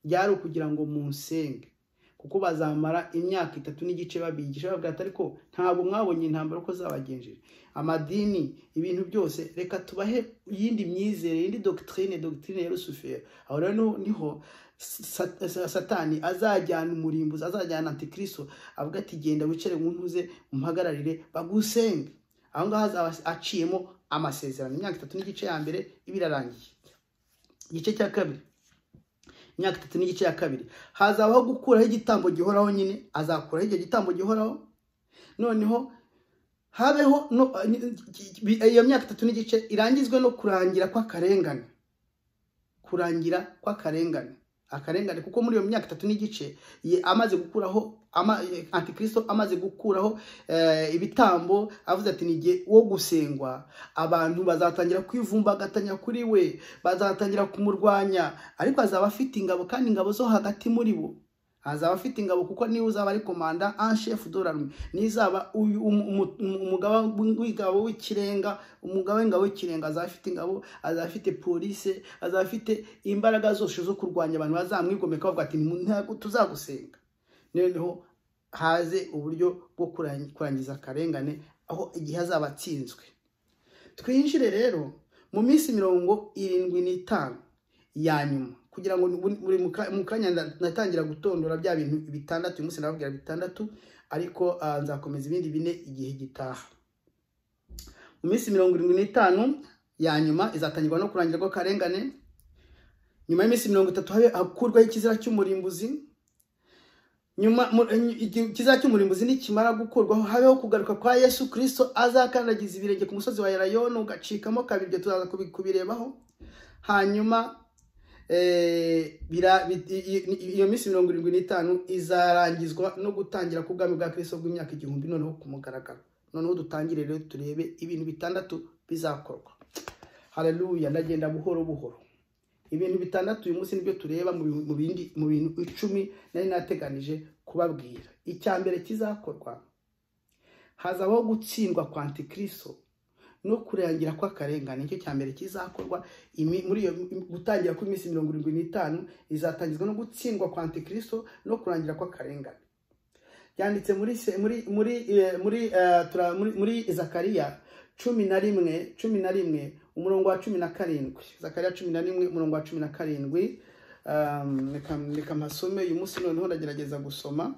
byari ukugira ngo musenge kuko bazamara imyaka itatu n'igice babigisha bavuga ati ariko ntabwo mwabonye intambara uko zabagenjeje amadini ibintu byose reka tubahe iyindi myizere iyindi dogitirine dogitirine ya rusuferi aho rero niho satani azajyana umurimbuzi azajyana antikristo avuga ati genda wicare mu ntuze umpagararire bagusenge aho ngaho azaba aciyemo amasezerano imyaka itatu n'igice ya mbere iba irarangiye igice cya kabiri imyaka itatu n'igice ya kabiri hazabaho gukuraho igitambo gihoraho nyine azakuraho icyo gitambo gihoraho noneho habeho iyo myaka itatu n'igice irangizwe no kurangira kw'akarengane kurangira kw'akarengane akarengane kuko muri iyo myaka itatu n'igice amaze gukuraho antikirisito amaze gukuraho ibitambo avuze ati ni igihe wo gusengwa abantu bazatangira kwivumbagatanya kuri we bazatangira kumurwanya ariko azaba afite ingabo kandi ingabo zo hagati muri bo azaba afite ingabo kuko niwe uzaba ari komanda anshefu dorari nizaba umugaba w'ingabo w'ikirenga umugaba w'ingabo w'ikirenga azaba afite ingabo azaba afite polise azaba afite imbaraga zose zo kurwanya abantu bazamwigomeka bavuga ati ntabwo tuzagusenga noneho haze uburyo bwo kurangiza akarengane aho igihe azaba atsinzwe twinjire rero mu minsi mirongo irindwi n'itanu ya nyuma kugira ngo buri mu kanya natangira gutondora bya bintu bitandatu uyu munsi nababwira bitandatu ariko nzakomeza ibindi bine igihe gitaha mu minsi mirongo irindwi n'itanu ya nyuma izatangirwa no kurangira kw'akarengane nyuma y'iminsi mirongo itatu hakurwaho ikizira cy'umurimbuzi nyuma ikizira cy'umurimbuzi nikimara gukurwaho habeho kugaruka kwa yesu kirisito azakandagiza ibirenge ku musozi wa yarayoni ugacikamo kabiri ibyo tuzaza kubirebaho hanyuma iyo minsi mirongo irindwi n'itanu izarangizwa no gutangira k'ubwami bwa kirisito bw'imyaka igihumbi noneho ku mugaragaro noneho dutangire rero turebe ibintu bitandatu bizakorwa hareruya ndagenda buhoro buhoro ibintu bitandatu uyu munsi nibyo tureba mu bintu icumi nari nateganije kubabwira icya mbere kizakorwa hazabaho gutsindwa kwa antikirisito no kurangira kw'akarengane nicyo cya mbere kizakorwa muri iyo gutangira kw'iminsi mirongo irindwi n'itanu izatangizwa no gutsindwa kwa antikirisito no kurangira kw'akarengane byanditse muri muri muri muri zakariya cumi na rimwe cumi na rimwe umurongo wa cumi na karindwi zakariya cumi na rimwe umurongo wa cumi na karindwi Um, reka reka mpasome uyu munsi noneho ndagerageza gusoma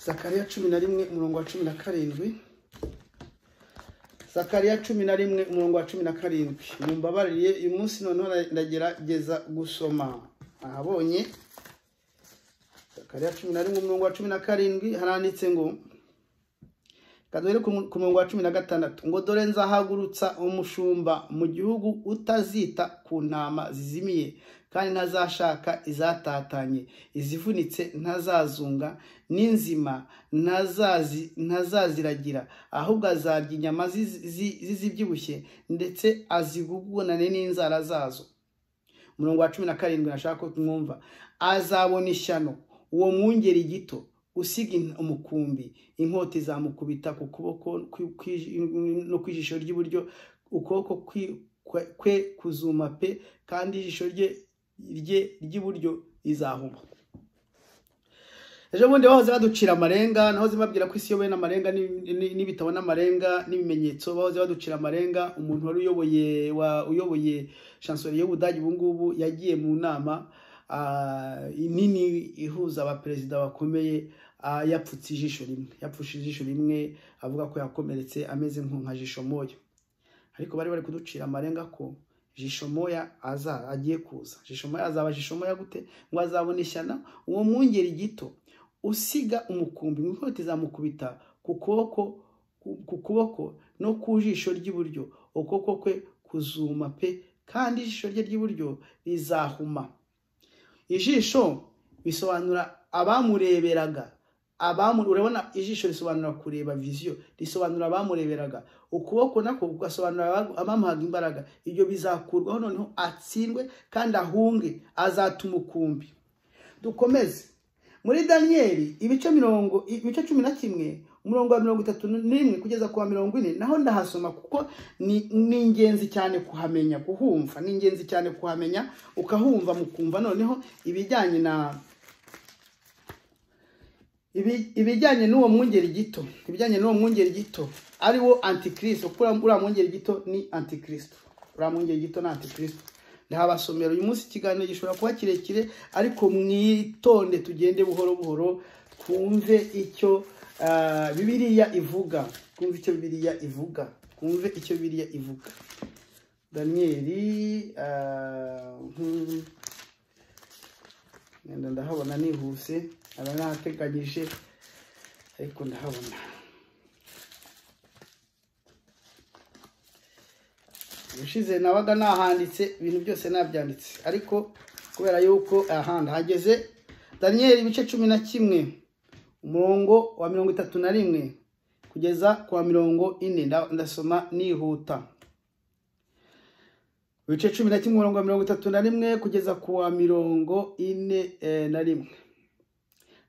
zakariya cumi na rimwe umurongo wa cumi na karindwi zakariya cumi na rimwe umurongo wa cumi na karindwi mumbabarire uyu munsi noneho ndagerageza gusoma ahabonye zakariya cumi na rimwe umurongo wa cumi na karindwi haranditse ngo kaduhere ku murongo wa cumi na gatandatu ngo dore nzahagurutsa umushumba mu gihugu utazita ku ntama zizimiye kandi ntazashaka izatatanye izivunitse ntazazunga n'inzima ntazazi ntazaziragira ahubwo azarya inyama zizibyibushye ndetse azigugunane n'inzara zazo umurongo wa cumi na karindwi nashaka ko tumwumva azabona ishyano uwo mwungeri gito usiga umukumbi inkota izamukubita ku kuboko no ku ijisho ry'iburyo ukuboko kwe kuzuma pe kandi ijisho rye ry'iburyo rizahuma ejo bundi bahoze baducira amarenga nahoze babwira ko isi iyobowe n'amarenga n'ibitabo n'amarenga n'ibimenyetso bahoze baducira amarenga umuntu wari uyoboye uyoboye shansori y'ubudage ubu ngubu yagiye mu nama nini ihuza abaperezida bakomeye yapfutse ijisho rimwe yapfushe ijisho rimwe avuga ko yakomeretse ameze nka jisho moya ariko bari bari kuducira amarenga ko jisho moya agiye kuza jisho moya azaba jisho moya gute ngo azabone ishyana uwo mwungeri gito usiga umukumbi inkweto izamukubita ku kuboko ku kuboko no ku jisho ry'iburyo ukuboko kwe kuzuma pe kandi ijisho rye ry'iburyo rizahuma ijisho bisobanura abamureberaga urabona ijisho risobanura kureba viziyo risobanura abamureberaga ukuboko nako kugasobanura abamuhaga imbaraga ibyo bizakurwaho noneho atsindwe kandi ahunge azatuma ukumbi dukomeze muri daniyeli ibice mirongo ibice cumi na kimwe umurongo wa mirongo itatu n'imwe kugeza ku wa mirongo ine naho ndahasoma kuko ni ingenzi cyane kuhamenya kuhumva ni ingenzi cyane kuhamenya ukahumva mukumva noneho ibijyanye na ibijyanye n'uwo mwungeri gito ibijyanye n'uwo mwungeri gito ari wo antikristo kuko uriya mwungeri gito ni antikristo uriya mwungeri gito ni antikristo ndahabasomera uyu munsi ikiganiro gishobora kuba kirekire ariko mwitonde tugende buhoro buhoro twumve icyo bibiriya ivuga twumve icyo bibiriya ivuga twumve icyo bibiriya ivuga daniyeli ndahabona nihuse aba ntateganyije ariko ndahabona ubushize nabaga nahanditse ibintu byose nabyanditse ariko kubera yuko ahandi hageze daniyeli ibice cumi na kimwe umurongo wa mirongo itatu na rimwe kugeza ku wa mirongo ine ndasoma nihuta ibice cumi na kimwe umurongo wa mirongo itatu na rimwe kugeza ku wa mirongo ine na rimwe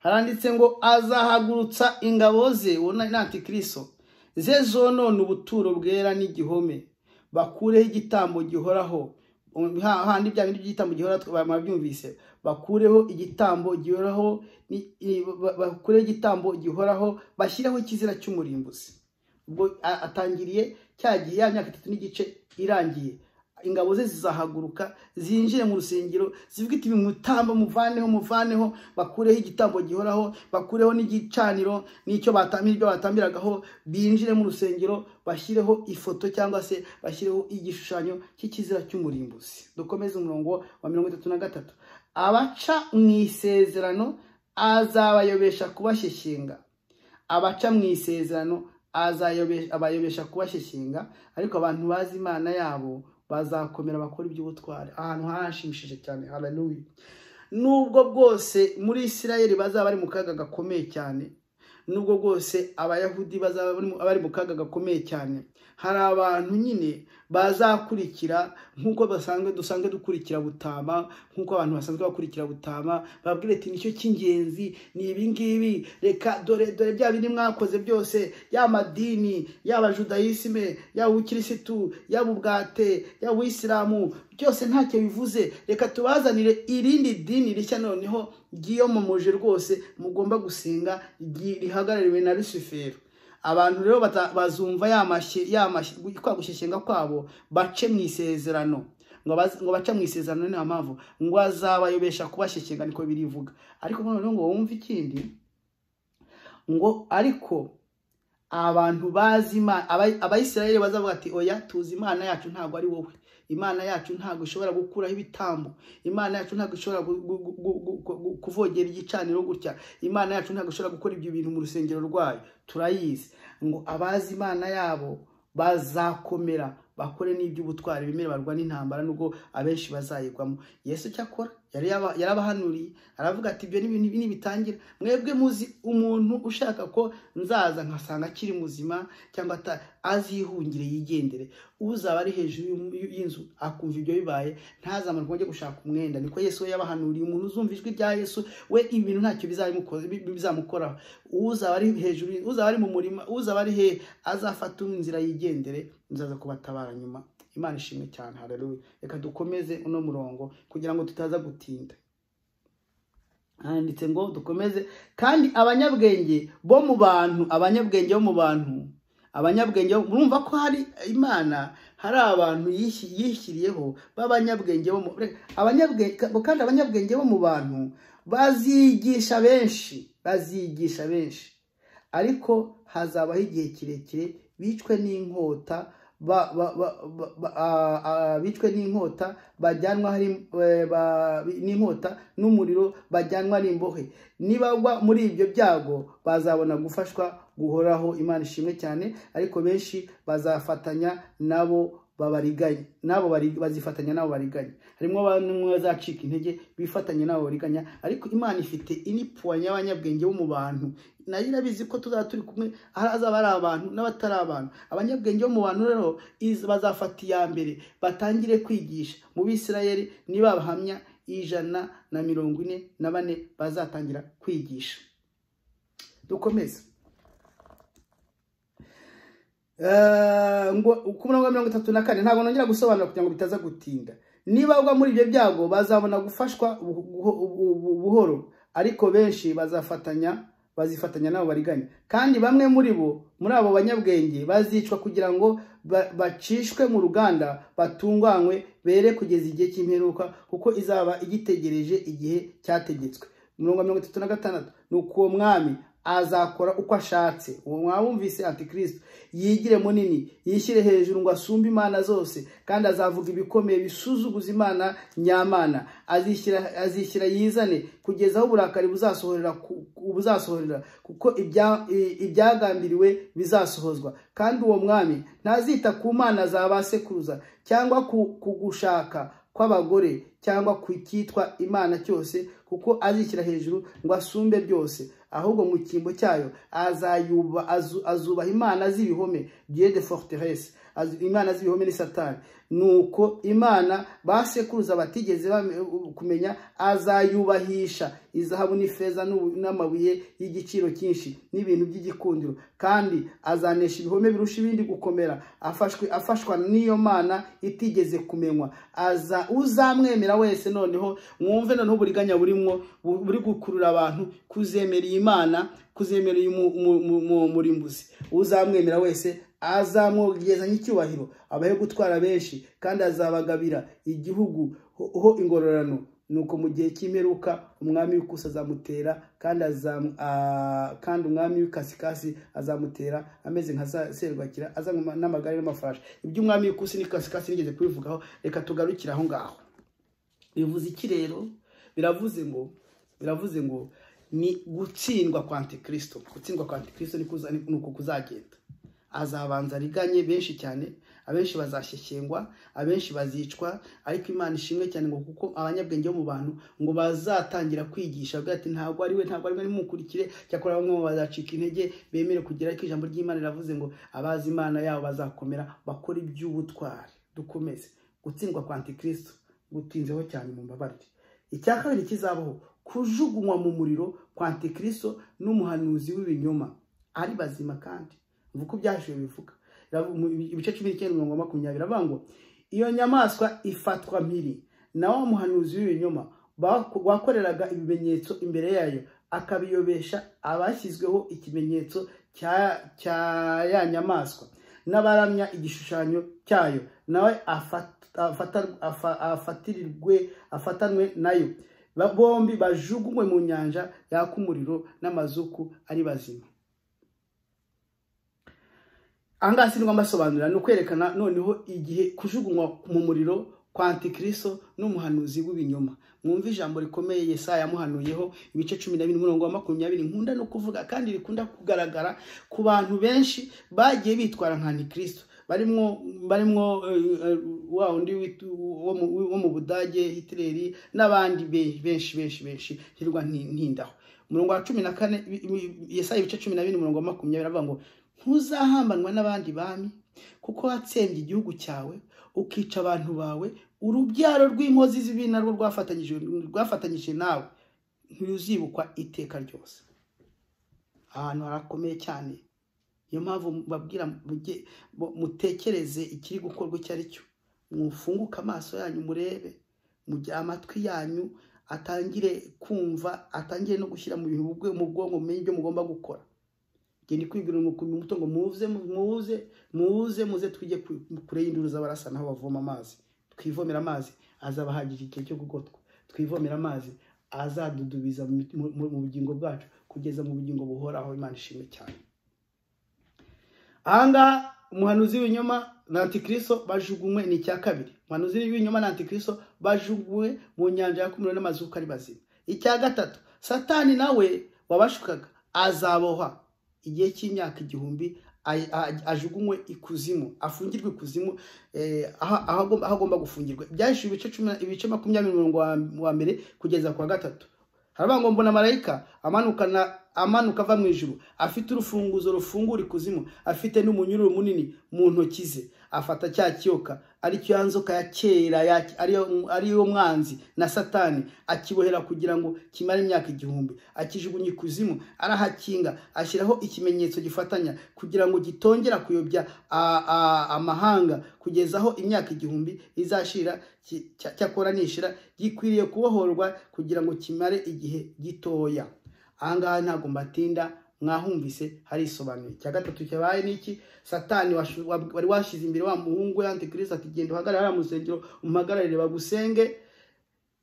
haranditse ngo azahagurutsa ingabo ze ubona ni antikiriso ze zonona ubuturo bwera n'igihome bakureho igitambo gihoraho handi bya bindi by'igitambo gihoraho babyumvise bakureho igitambo gihoraho bakureho igitambo gihoraho bashyiraho ikizira cy'umurimbuzi ubwo atangiriye cyagiye ya myaka itatu n'igice irangiye ingabo ze zizahaguruka zinjire mu rusengero zivuga iti bimutamba muvaneho muvaneho bakureho igitambo gihoraho bakureho n'igicaniro n'icyo batambira ibyo batambiragaho binjire mu rusengero bashyireho ifoto cyangwa se bashyireho igishushanyo cy'ikizira cy'umurimbuzi dukomeze umurongo wa mirongo itatu na gatatu abaca mu isezerano azabayobesha kubashyeshyenga abaca mu isezerano abayobesha kubashyeshyenga ariko abantu bazi imana yabo bazakomera bakora iby'ubutware ahantu harashimishije cyane hararuye nubwo bwose muri isirayeli bazaba bari mu kaga gakomeye cyane nubwo bwose abayahudi bazaba bari mu kaga gakomeye cyane hari abantu nyine bazakurikira nk'uko basanzwe dusanzwe dukurikira butama nk'uko abantu basanzwe bakurikira butama babwira ati nicyo cy'ingenzi ni ibi ngibi reka dore dore bya bindi mwakoze byose ya madini yaba judayisime yaba ubukirisitu yaba ubwate yaba ubuyisilamu byose ntacyo bivuze reka tubazanire irindi dini rishya noneho ryiyomomoje rwose mugomba gusenga rihagarariwe na rusifero abantu rero bazumva kwa gushyeshyenga kwabo bace mu isezerano ngo baz- ngo baca mu isezerano niyo mpamvu ngo azabayobesha kubashyeshyenga niko birivuga ariko noneho ngo wumve ikindi ngo ariko abantu bazi Imana aba- abayisiraheli bazavuga ati oya tuzi imana yacu ntabwo ari wowe imana yacu ntabwo ishobora gukuraho ibitambo imana yacu ntabwo ishobora gu- gu- gu- gu- gu- gu- gu- kuvogera igicaniro gutya imana yacu ntabwo ishobora gukora ibyo bintu mu rusengero rwayo turayizi ngo abazi imana yabo bazakomera bakore n'iby'ubutwari bimere barwa n'intambara nubwo abenshi bazayigwamo yesu cyakora yari yaba- yarabahanuriye aravuga ati ibyo ni ibintu ibi bitangira mwebwe muzi umuntu ushaka ko nzaza nkasanga akiri muzima cyangwa ata- azihungire yigendere uzaba ari hejuru y'um- y'inzu akumva ibyo bibaye ntazamuke ajye gushaka umwenda niko yesu we yabahanuriye umuntu uzumva ijwi rya yesu we ibintu ntacyo bizabimukoze- bi- bi- bizamukoraho uzaba ari hejuru y- uzaba ari mu murima uzaba ari he azafata inzira yigendere nzaza kubatabara nyuma imana ishimwe cyane haleluya reka dukomeze uno murongo kugira ngo tutaza gutinda handitse ngo dukomeze kandi abanyabwenge bo mu bantu abanyabwenge bo mu bantu abanyabwenge bo- murumva ko hari imana hari abantu yishi- yishyiriyeho b'abanyabwenge bo mu reka, abanyabwenge kandi abanyabwenge bo mu bantu baziyigisha benshi baziyigisha benshi ariko hazabaho igihe kirekire bicwe n'inkota ba- ba- ba- ba- ba- a- a- bicwe n'inkota bajyanwa hari eh, ba- n'inkota n'umuriro bajyanwa n'imbohe nibagwa muri ibyo byago bazabona gufashwa guhoraho imana ishimwe cyane ariko benshi bazafatanya nabo babariganya nabo bari- bazifatanya nabo bariganya harimo bamwe mu bazacika intege bifatanya nabo bariganya ariko imana ifite inipuwa y'abanyabwenge bo mu bantu nayo irabizi ko tuzaba turi kumwe hari azaba ari abantu n'abatari abantu abanyabwenge bo mu bantu rero iz- bazafata iya mbere batangire kwigisha mu bisirayeli niba bahamya ijana na mirongo ine na bane bazatangira kwigisha dukomeze Eh, ngo ku murongo wa mirongo itatu na kane ntabwo nongera gusobanura kugira ngo bitaza gutinda niba bagwa muri ibyo byago bazabona gufashwa bu- bu- bu- bu- buhoro ariko benshi bazafatanya bazifatanya nabo bariganya kandi bamwe muri bo muri abo banyabwenge bazicwa kugira ngo ba- bacishwe mu ruganda batunganywe bere kugeza igihe cy'imperuka kuko izaba igitegereje igihe cyategetswe umurongo wa mirongo itatu na gatandatu ni uko uwo mwami azakora uko ashatse uwo mwabumvise antikristo yigire munini yishyire hejuru ngo asumbe imana zose kandi azavuga ibikomeye bisuzuguza imana nyamana azishyira azishyira yizane kugeza aho uburakari buzasohorera ku- ku- buzasohorera kuko ibya- i- ibyagambiriwe bizasohozwa kandi uwo mwami ntazita ku mana za ba sekuruza cyangwa ku ku gushaka kw'abagore cyangwa ku cyitwa imana cyose kuko azishyira hejuru ngo asumbe byose ahubwo mu cyimbo cyayo azayuba azu- azubaha imana z'ibihome dieu de forteresse azu- imana z'ibihome ni satani nuko imana ba sekuruza batigeze bame- kumenya azayubahisha izahabu n'ifeza n'ubu- n'amabuye y'igiciro cyinshi n'ibintu by'igikundiro kandi azanesha ibihome birusha ibindi gukomera afashwe afashwa n'iyo mana itigeze kumenywa aza uzamwemera wese noneho mwumve noneho uburiganya burimo bu- buri gukurura abantu kuzemera iyi mana kuzemera uyu mu- mu- mu- mu- murimbuzi uzamwemera wese azamwogezanya icyubahiro abahe gutwara benshi kandi azabagabira igihugu ho- ho ingororano nuko mu gihe cy'imperuka umwami w'ikusi azamutera kandi azam- ah, kandi umwami w'ikasikasi azamutera ameze nka za- serwakira azanywa n'amagare n'amafarashi iby'umwami w'ikusi n'ikasikasi nigeze kubivugaho reka tugarukire aho ngaho bivuze iki rero biravuze ngo biravuze ngo ni gutsindwa kwa antikristo gutsindwa kwa antikristo ni kuza- ni uku kuzagenda azabanza ariganye benshi cyane abenshi bazashyeshyengwa abenshi bazicwa ariko imana ishimwe cyane ngo kuko abanyabwenge bo mu bantu ngo bazatangira kwigisha avuga ati ntabwo ari we ntabwo ari we nimukurikire cyakora bamwe mu bazacika intege bemere kugira ariko ijambo ry'imana riravuze ngo abazi imana yabo bazakomera bakora iby'ubutwari dukomeze gutsindwa kwa antikristo gutinzeho cyane mu mbabarire icya kabiri kizabaho kujugunywa mu muriro kwa antikristo n'umuhanuzi w'ibinyoma ari bazima kandi mvuga uko byashiwe bivuga Biravu- mu- ibice cumi n'icyenda mirongo makumyabiri avuga ngo iyo nyamaswa ifatwa mpiri na wa muhanuzi w'ibinyoma bako- wakoreraga ibimenyetso imbere yayo akabiyobesha abashyizweho ikimenyetso cya cya ya nyamaswa n'abaramya igishushanyo cyayo nawe afat- afatirirwe afatanwe nayo bombi bajugunywe mu nyanja yaka umuriro n'amazuku ari bazima ahangaha sinirwa mbasobanurira ni ukwerekana noneho igihe kujugunywa mu muriro kwa antikristo n'umuhanuzi w'ibinyoma mwumva ijambo rikomeye yesaya yamuhanuyeho ibice cumi na bine umurongo wa makumyabiri nkunda no kuvuga kandi rikunda kugaragara ku bantu benshi bagiye bitwara nka antikristo barimwo barimwo wa undi wo mu budage hitileri n'abandi benshi benshi benshi hirwa ntindaho umurongo wa cumi na kane yesaya ibice cumi na bine umurongo wa makumyabiri avuga ngo ntuzahambanwa n'abandi bami kuko watsembye igihugu cyawe ukica abantu bawe urubyaro rw'inkozi z'ibi narwo rwafatanyije nawe ntuzibukwa iteka ryose ahantu harakomeye cyane niyo mpamvu babwira mutekereze ikiri gukorwa icyo ari cyo mufunguke amaso yanyu murebe mugihe amatwi yanyu atangire kumva atangire no gushyira mu bintu mu bwonko mumenye ibyo mugomba gukora genda kwibwira umukumbi muto ngo muze muze muze muze twige kure y'induru z'abarasa naho bavoma amazi twivomera amazi azabahagije igihe cyo gugotwa twivomera amazi azadudubiza mu bugingo bwacu kugeza mu bugingo buhoraho imana ishimwe cyane ahangaha umuhanuzi w'ibinyoma na antikristo bajugunywe ni icya kabiri umuhanuzi w'ibinyoma na antikristo bajugunywe mu nyanja yakumiriwe n'amazuka ari bazima icya gatatu satani nawe wabashukaga azaboha igihe cy'imyaka igihumbi ajugunywe ikuzimu afungirwe ikuzimu aho agomba gufungirwa byahishije ibice makumyabiri mirongo wa mbere kugeza ku wa gatatu haravuga ngo mbona marayika amanuka ava mu ijuru afite urufunguzo rufungura ikuzimu afite n'umunyururu munini mu ntoki ze afata cya kiyoka aricyo ya nzoka ya kera ariyo mwanzi na satani akibohera kugira ngo kimare imyaka igihumbi akijugunya ikuzimu arahakinga ashyiraho ikimenyetso gifatanya kugira ngo gitongera kuyobya amahanga kugeza aho imyaka igihumbi izashira cyakora nishira gikwiriye kubohorwa kugira ngo kimare igihe gitoya ahangaha ntabwo mbatinda mwahumvise harisobanuye icya gatatu cyabaye n'iki satani wari washyize imbere wa muhungu we antikristo ati genda uhagarare hariya mu rusengero umuhagararire bagusenge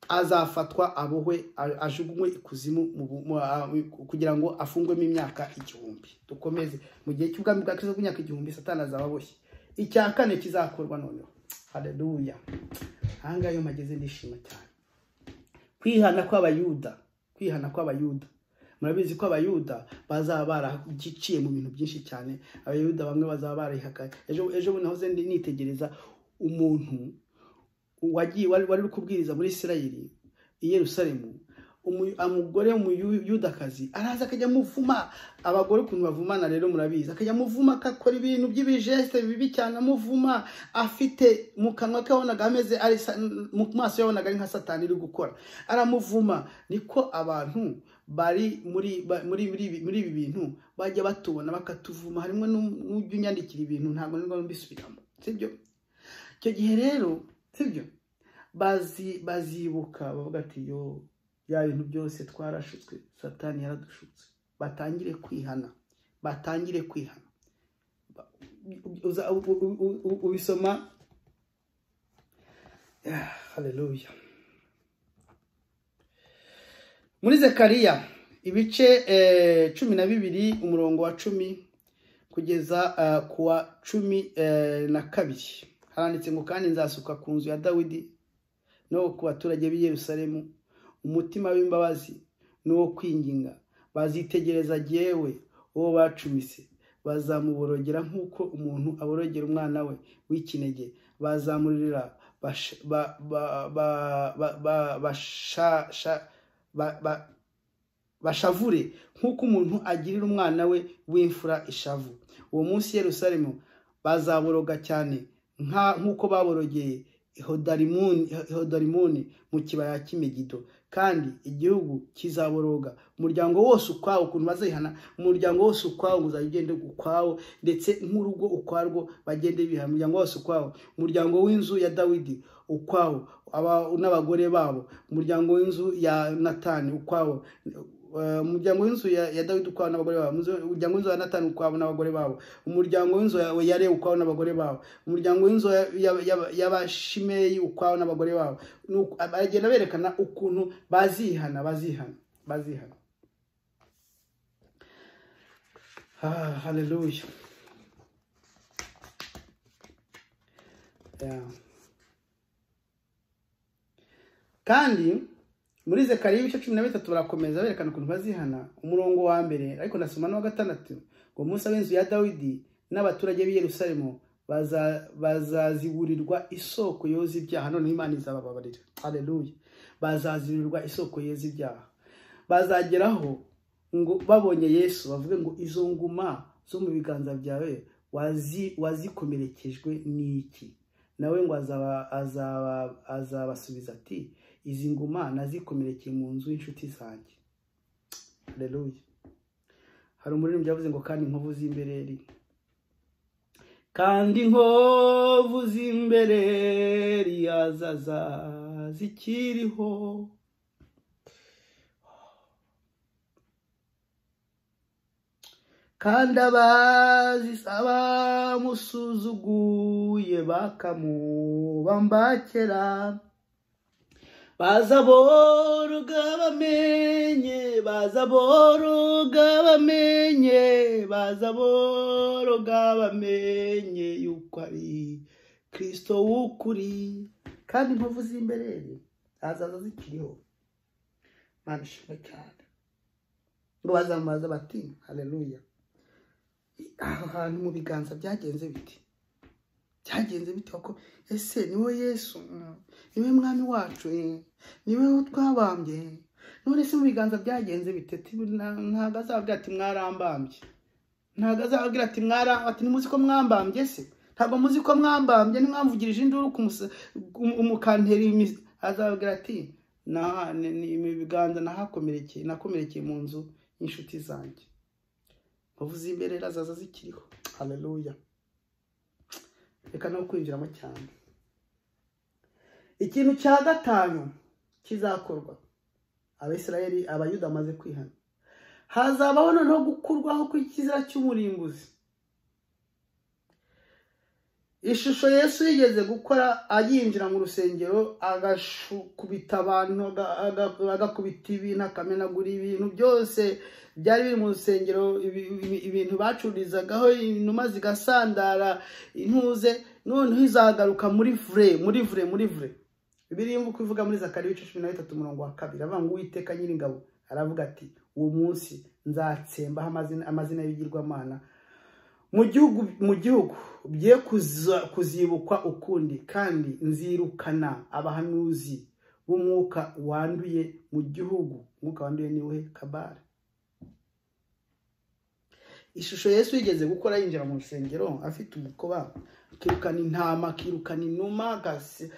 azafatwa abohwe ajugunywe ikuzimu kugira ngo afungwemo imyaka igihumbi dukomeze mu gihe cy'ubwami bwa kirisito bw'imyaka igihumbi satani azaba aboshye icya kane kizakorwa noneho hareruya ahangaha iyo mpageze ndishima cyane kwihana kw'abayuda kwihana kw'abayuda murabizi ko abayuda bazaba baragiciye mu bintu byinshi cyane abayuda bamwe bazaba barihakaye ejo bundi nahoze nitegereza umuntu wagiye wari uri kubwiriza muri isirayeli i yerusalemu umugore w'umuyudakazi araza akajya amuvuma abagore ukuntu bavumana rero murabizi akajya amuvuma akakora ibintu by'ibijesite bibi cyane amuvuma afite mu kanwa ke yabonaga ameze mu maso yabonaga ari nka satani uri gukora aramuvuma niko abantu bari muri muri ibi bintu bajya batubona bakatuvuma harimo n'ujya unyandikira ibintu ntabwo nibwo mbisubiramo sibyo icyo gihe rero sibyo bazibuka bavuga ati yo bya bintu byose twarashutswe satani yaradushutse batangire kwihana batangire kwihana ubisoma hareruya muri zekariya ibice cumi na bibiri umurongo wa cumi kugeza ku wa cumi na kabiri haranditse ngo kandi nzasuka ku nzu ya dawidi no ku baturage b'i Yerusalemu umutima w'imbabazi n'uwo kwinginga bazitegereza yewe uwo bacumise bazamuborogera nk'uko umuntu aborogera umwana we w'ikinege bazamurira bashasha bashavure nk'uko umuntu agirira umwana we w'imfura ishavu uwo munsi Yerusalemu bazaboroga cyane nk'uko baborogeye ihodarimoni mu kibaya cy'imigido kandi igihugu kizaboroga umuryango wose ukwawo ukuntu bazihana umuryango wose ukwawo uzajya ugenda ukwawo ndetse nk'urugo ukwarwo bagende bihana umuryango wose ukwawo umuryango w'inzu ya dawidi ukwawo n'abagore babo umuryango w'inzu ya natani ukwawo Eh, umuryango w'inzu ya, ya dawidi ukwawo n'abagore babo Umuzo- umuryango w'inzu ya natani ukwawo n'abagore babo umuryango w'inzu ya ya lewi ukwawo n'abagore babo umuryango w'inzu ya- ya- ya- y'abashimeyi ukwawo n'abagore babo Nuko bagenda berekana ukuntu bazihana bazihana bazihana ah, haleluya yeah. kandi muri zekariya ibice cumi na bitatu barakomeza berekana ukuntu bazihana umurongo wa mbere ariko nasoma n'uwa gatandatu ngo umunsi w'inzu ya dawidi n'abaturage b'i yerusalemu baza- bazaziburirwa isoko yoza ibyaha noneho imana izabababarira hareruye bazaziburirwa isoko yoza ibyaha bazageraho ngo babonye yesu bavuge ngo izo nguma zo mu biganza byawe wazi- wazikomerekejwe n'iki nawe ngo azaba- azaba- azabasubiza ati izi nguma nazikomerekeye mu nzu y'inshuti zanjye haleluya hari umuririmbyi yavuze ngo kandi inkovu z'imbereri kandi inkovu z'imbereri azaza zikiriho kandi abazisaba musuzuguye bakamubambakera baza boroga bamenye baza boroga bamenye baza boroga bamenye yuko ari kristo w'ukuri kandi inkovu z'imberere azaza zikiriho mana ishimwe cyane ngo bazamubaza bati haleluya aho hantu mu biganza byagenze biti byagenze bite kuko ese niwe yesu mm, niwe mwami wacu eh, niwe wo twabambye none se mu biganza byagenze bite Ti- na- ntabwo azababwira ati mwarambambye ntabwo azababwira ati mwarambye ati ntimuzi ko mwambambye se ntabwo muzi ko mwambambye nimwamvugirije induru kumusa- um- umukantera imi- azababwira ati "Na- ni ni- ibi biganza nahakomerekeye nakomerekeye mu nzu y'inshuti zanjye bavuze imberera zaza zikiriho haleluya reka no kwinjiramo cyane ikintu cya gatanu kizakorwa abisirayeli abayuda bamaze kwihana hazabaho noneho gukurwaho kw'ikizira cy'umurimbuzi ishusho yesu yigeze gukora ayinjira mu rusengero agakubita abantu aga- aga- agakubita ibintu akamenagura ibintu byose byari biri mu rusengero ibi- ibi- ibintu bacururizagaho inuma zigasandara intuze noneho izagaruka muri vure muri vure muri vure biriya uko ivuga muri zakariya ibice cumi na bitatu umurongo wa kabiri avuga ngo uwiteka nyiringabo aravuga ati uwo munsi nzatsembaho amazina- amazina y'ibigirwamana mu gihugu mu gihugu bye kuza- kuzibukwa ukundi kandi nzirukana abahanuzi b'umwuka wanduye mu gihugu umwuka wanduye niwe kabara ishusho yesu yigeze gukora yinjira mu rusengero afite umukoba akirukana intama akirukana inuma agasi-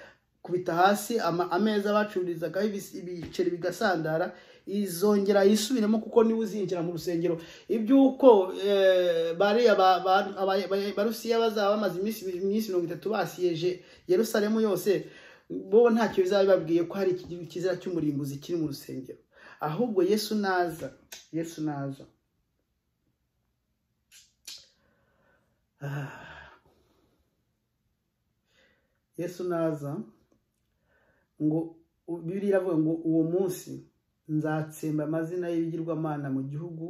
kubita hasi ama- ameza bacururizagaho ibis- ibiceri bigasandara izongera yisubiremo kuko niwe uzinjira mu rusengero iby'uko eh, bariya ba- ba- aba- aba- barusiya bazaba bamaze iminsi iminsi mirongo itatu basiyeje yerusalemu yose bo ntacyo bizaba bibabwiye ko hari iki kizira cy'umurimbuzi kiri mu rusengero ahubwo yesu naza yesu naza Ah. yesu naza ngo u- bibiliya iravuga ngo uwo munsi nzatsemba amazina y'ibigirwamana mu gihugu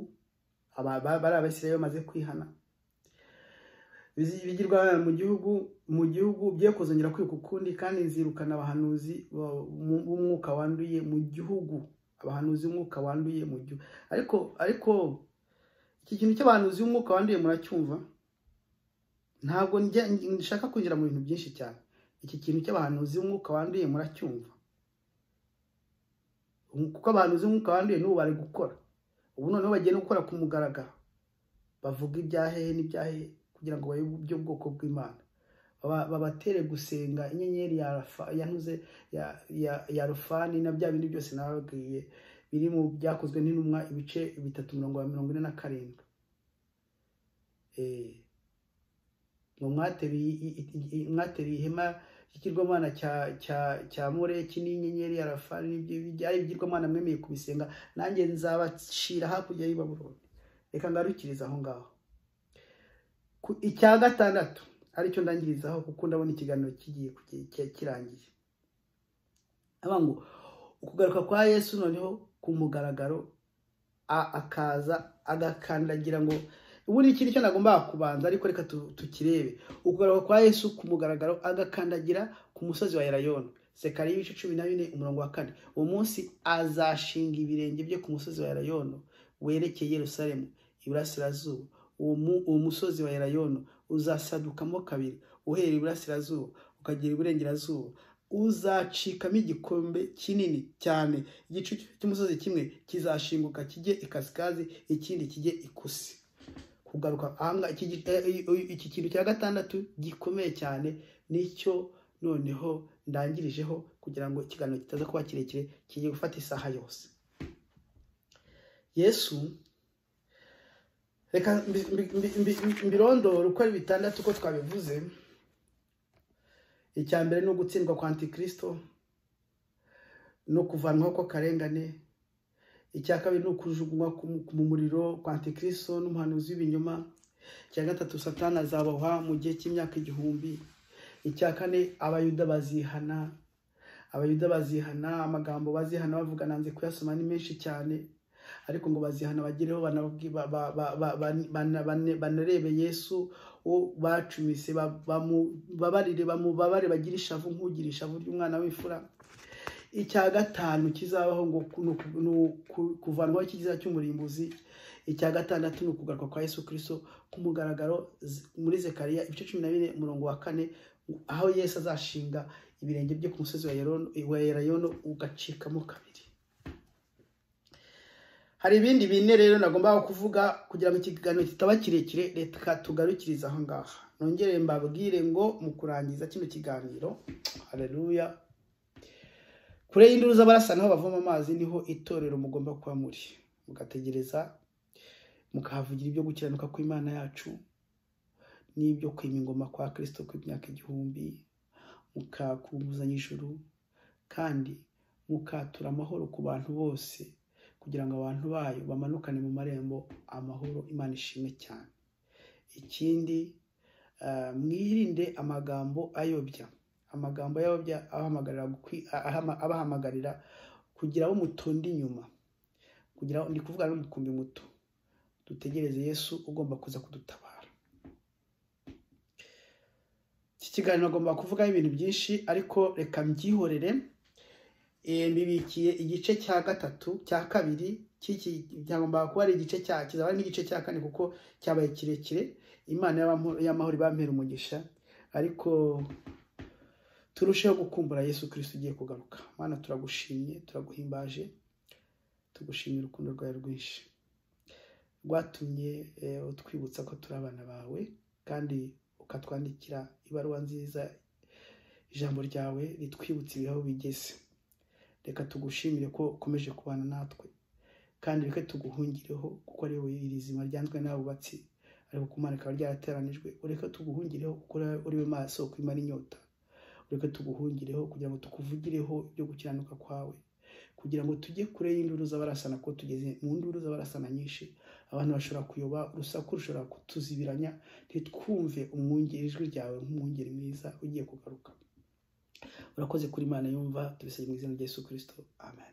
aba- ba- bari abasirayeli bamaze kwihana ibigirwamana mu gihugu mu gihugu bye kuzongera kwiga ukundi kandi nzirukana abahanuzi bo- mu- b'umwuka wanduye mu gihugu abahanuzi b'umwuka wanduye mu gihugu ariko ariko iki kintu cy'abahanuzi b'umwuka wanduye muracyumva ntabwo njya nshaka kwinjira mu bintu byinshi cyane iki kintu cy'abahanuzi b'umwuka wanduye muracyumva kuko abahanuzi b'umwuka wanduye n'ubu bari gukora ubu noneho bagiye no gukora ku mugaragaro bavuga ibyahehe n'ibyahehe kugira ngo bayobe iby'ubwoko bw'imana Baba- babatere gusenga inyenyeri ya Rafa- yanuze ya- ya- ya rufani na bya bindi byose nababwiye biri mu byakozwe n'intumwa ibice bitatu mirongo mirongo ine na karindwi Eh, ngo mwateruye i- i- i- mwateruye ihema ikigirwamana cya cya cya mureki n'inyenyeri ya rafani n'ibyo ari ibigirwamana mwemeye kubisenga nanjye nzabacira hakurya y'i Babuloni reka ngarukiriza aho ngaho Ku- icya gatandatu aricyo ndangirizaho kuko ndabona ikiganiro kigiye kugi- ki- kirangiye Avuga ngo ukugaruka kwa yesu noneho ku mugaragaro a- akaza agakandagira ngo ubundi ikindi cyo nagombaga kubanza ariko reka tu- tukirebe ukugaruka kwa yesu ku mugaragaro agakandagira ku musozi wa erayoni sekariya ibice cumi na bine umurongo wa kane uwo munsi azashinga ibirenge bye ku musozi wa erayono werekeye yerusalemu iburasirazuba uwo mu- uwo musozi wa erayono uzasadukamo kabiri uherera iburasirazuba ukagera iburengerazuba uzacikamo igikombe kinini cyane igice cy'umusozi kimwe kizashinguka kijye ikasikazi ikindi kijye ikusi kugaruka ahangaha iki gi- eh, eh, eh, iki kintu cya gatandatu gikomeye cyane nicyo noneho ndangirijeho kugira ngo ikiganiro kitaza kuba kirekire kigiye gufata isaha yose yesu reka mbi- mbi- mbi- mbi- mbi- mbirondore uko ari bitandatu uko twabivuze icya mbere ni ugutsindwa kwa antikristo no kuvanwaho kw'akarengane icya kabiri ni ukujugunywa ku- ku- mu muriro kwa antikristo n'umuhanuzi w'ibinyoma icya gatatu satani azabohwa mu gihe cy'imyaka igihumbi icya kane abayuda bazihana abayuda bazihana amagambo bazihana bavuga nanze kuyasoma ni menshi cyane ariko ngo bazihana bagereho banabwi- ba- ba- ba- ba- bane- bane- banarebe yesu uwo bacumise ba- bamubabarire bamubabare bagire ishavu nk'ugira ishavu ry'umwana w'imfura icya gatanu kizabaho ngo ku- ni uku- ni uku- kuvanwaho ikiziza cy'umurimbuzi icya gatandatu ni ukugaruka kwa yesu kirisito ku mugaragaro z- muri zekariya ibice cumi na bine umurongo wa kane aho yesu azashinga ibirenge bye ku musozi wa Yerono- wa erayono ugacikamo kabiri hari ibindi bine rero nagombaga kuvuga kugira ngo ikiganiro kitaba kirekire reka tugarukirize aho ngaha nongere mbabwire ngo mu kurangiza kino kiganiro hareruya kure y'induru z'abarasa niho bavoma amazi niho itorero mugomba kuba muri mugategereza mukahavugira ibyo gukiranuka kw'imana yacu n'ibyo kwima ingoma kwa kirisito kw'imyaka igihumbi mukakunguzanya ijuru kandi mukatura amahoro ku bantu bose kugira ngo abantu bayo bamanukane mu marembo amahoro imana ishimwe cyane ikindi eh, mwirinde amagambo ayobya amagambo y'ababya abahamagarira gukwi- ahama- abahamagarira kugira abo mutonda inyuma kugira ndi kuvuga n'umukumbi muto dutegereze yesu ugomba kuza kudutabara iki kiganiro agomba kuvugaho ibintu byinshi ariko reka mbyihorere Eh, mbibikiye igice cya gatatu cya kabiri cy'iki byagombaga kuba ari igice cya kizaba ari n'igice cya kane kuko cyabaye kirekire imana y'amahoro- y'amahoro ibampera umugisha ariko turusheho gukumbura yesu kirisito ugiye kugaruka mana turagushimye turaguhimbaje tugushimira urukundo rwawe rwinshi rwatumye eh, utwibutsa ko turi abana bawe kandi ukatwandikira ibaruwa nziza ijambo ryawe ritwibutsa ibihe bigeze reka tugushimire ko ukomeje kubana natwe kandi reka tuguhungireho kuko ari wowe iri zima ryanzwe n'abubatsi ariko kumana rikaba ryarateranijwe ureke tuguhungireho kuko uri we maso kwimara inyota ureke tuguhungireho kugira ngo tukuvugireho ibyo gukiranuka kwawe kugira ngo tujye kure y'induru z'abarasana kuko tugeze mu nduru z'abarasana nyinshi abantu bashobora kuyoba urusaku rushobora kutuzibiranya ntitwumve umwungeri ijwi ryawe nk'umwungeri mwiza ugiye kugaruka urakoze kuri imana yumva tubisabye mu izina rya yesu kirisito amen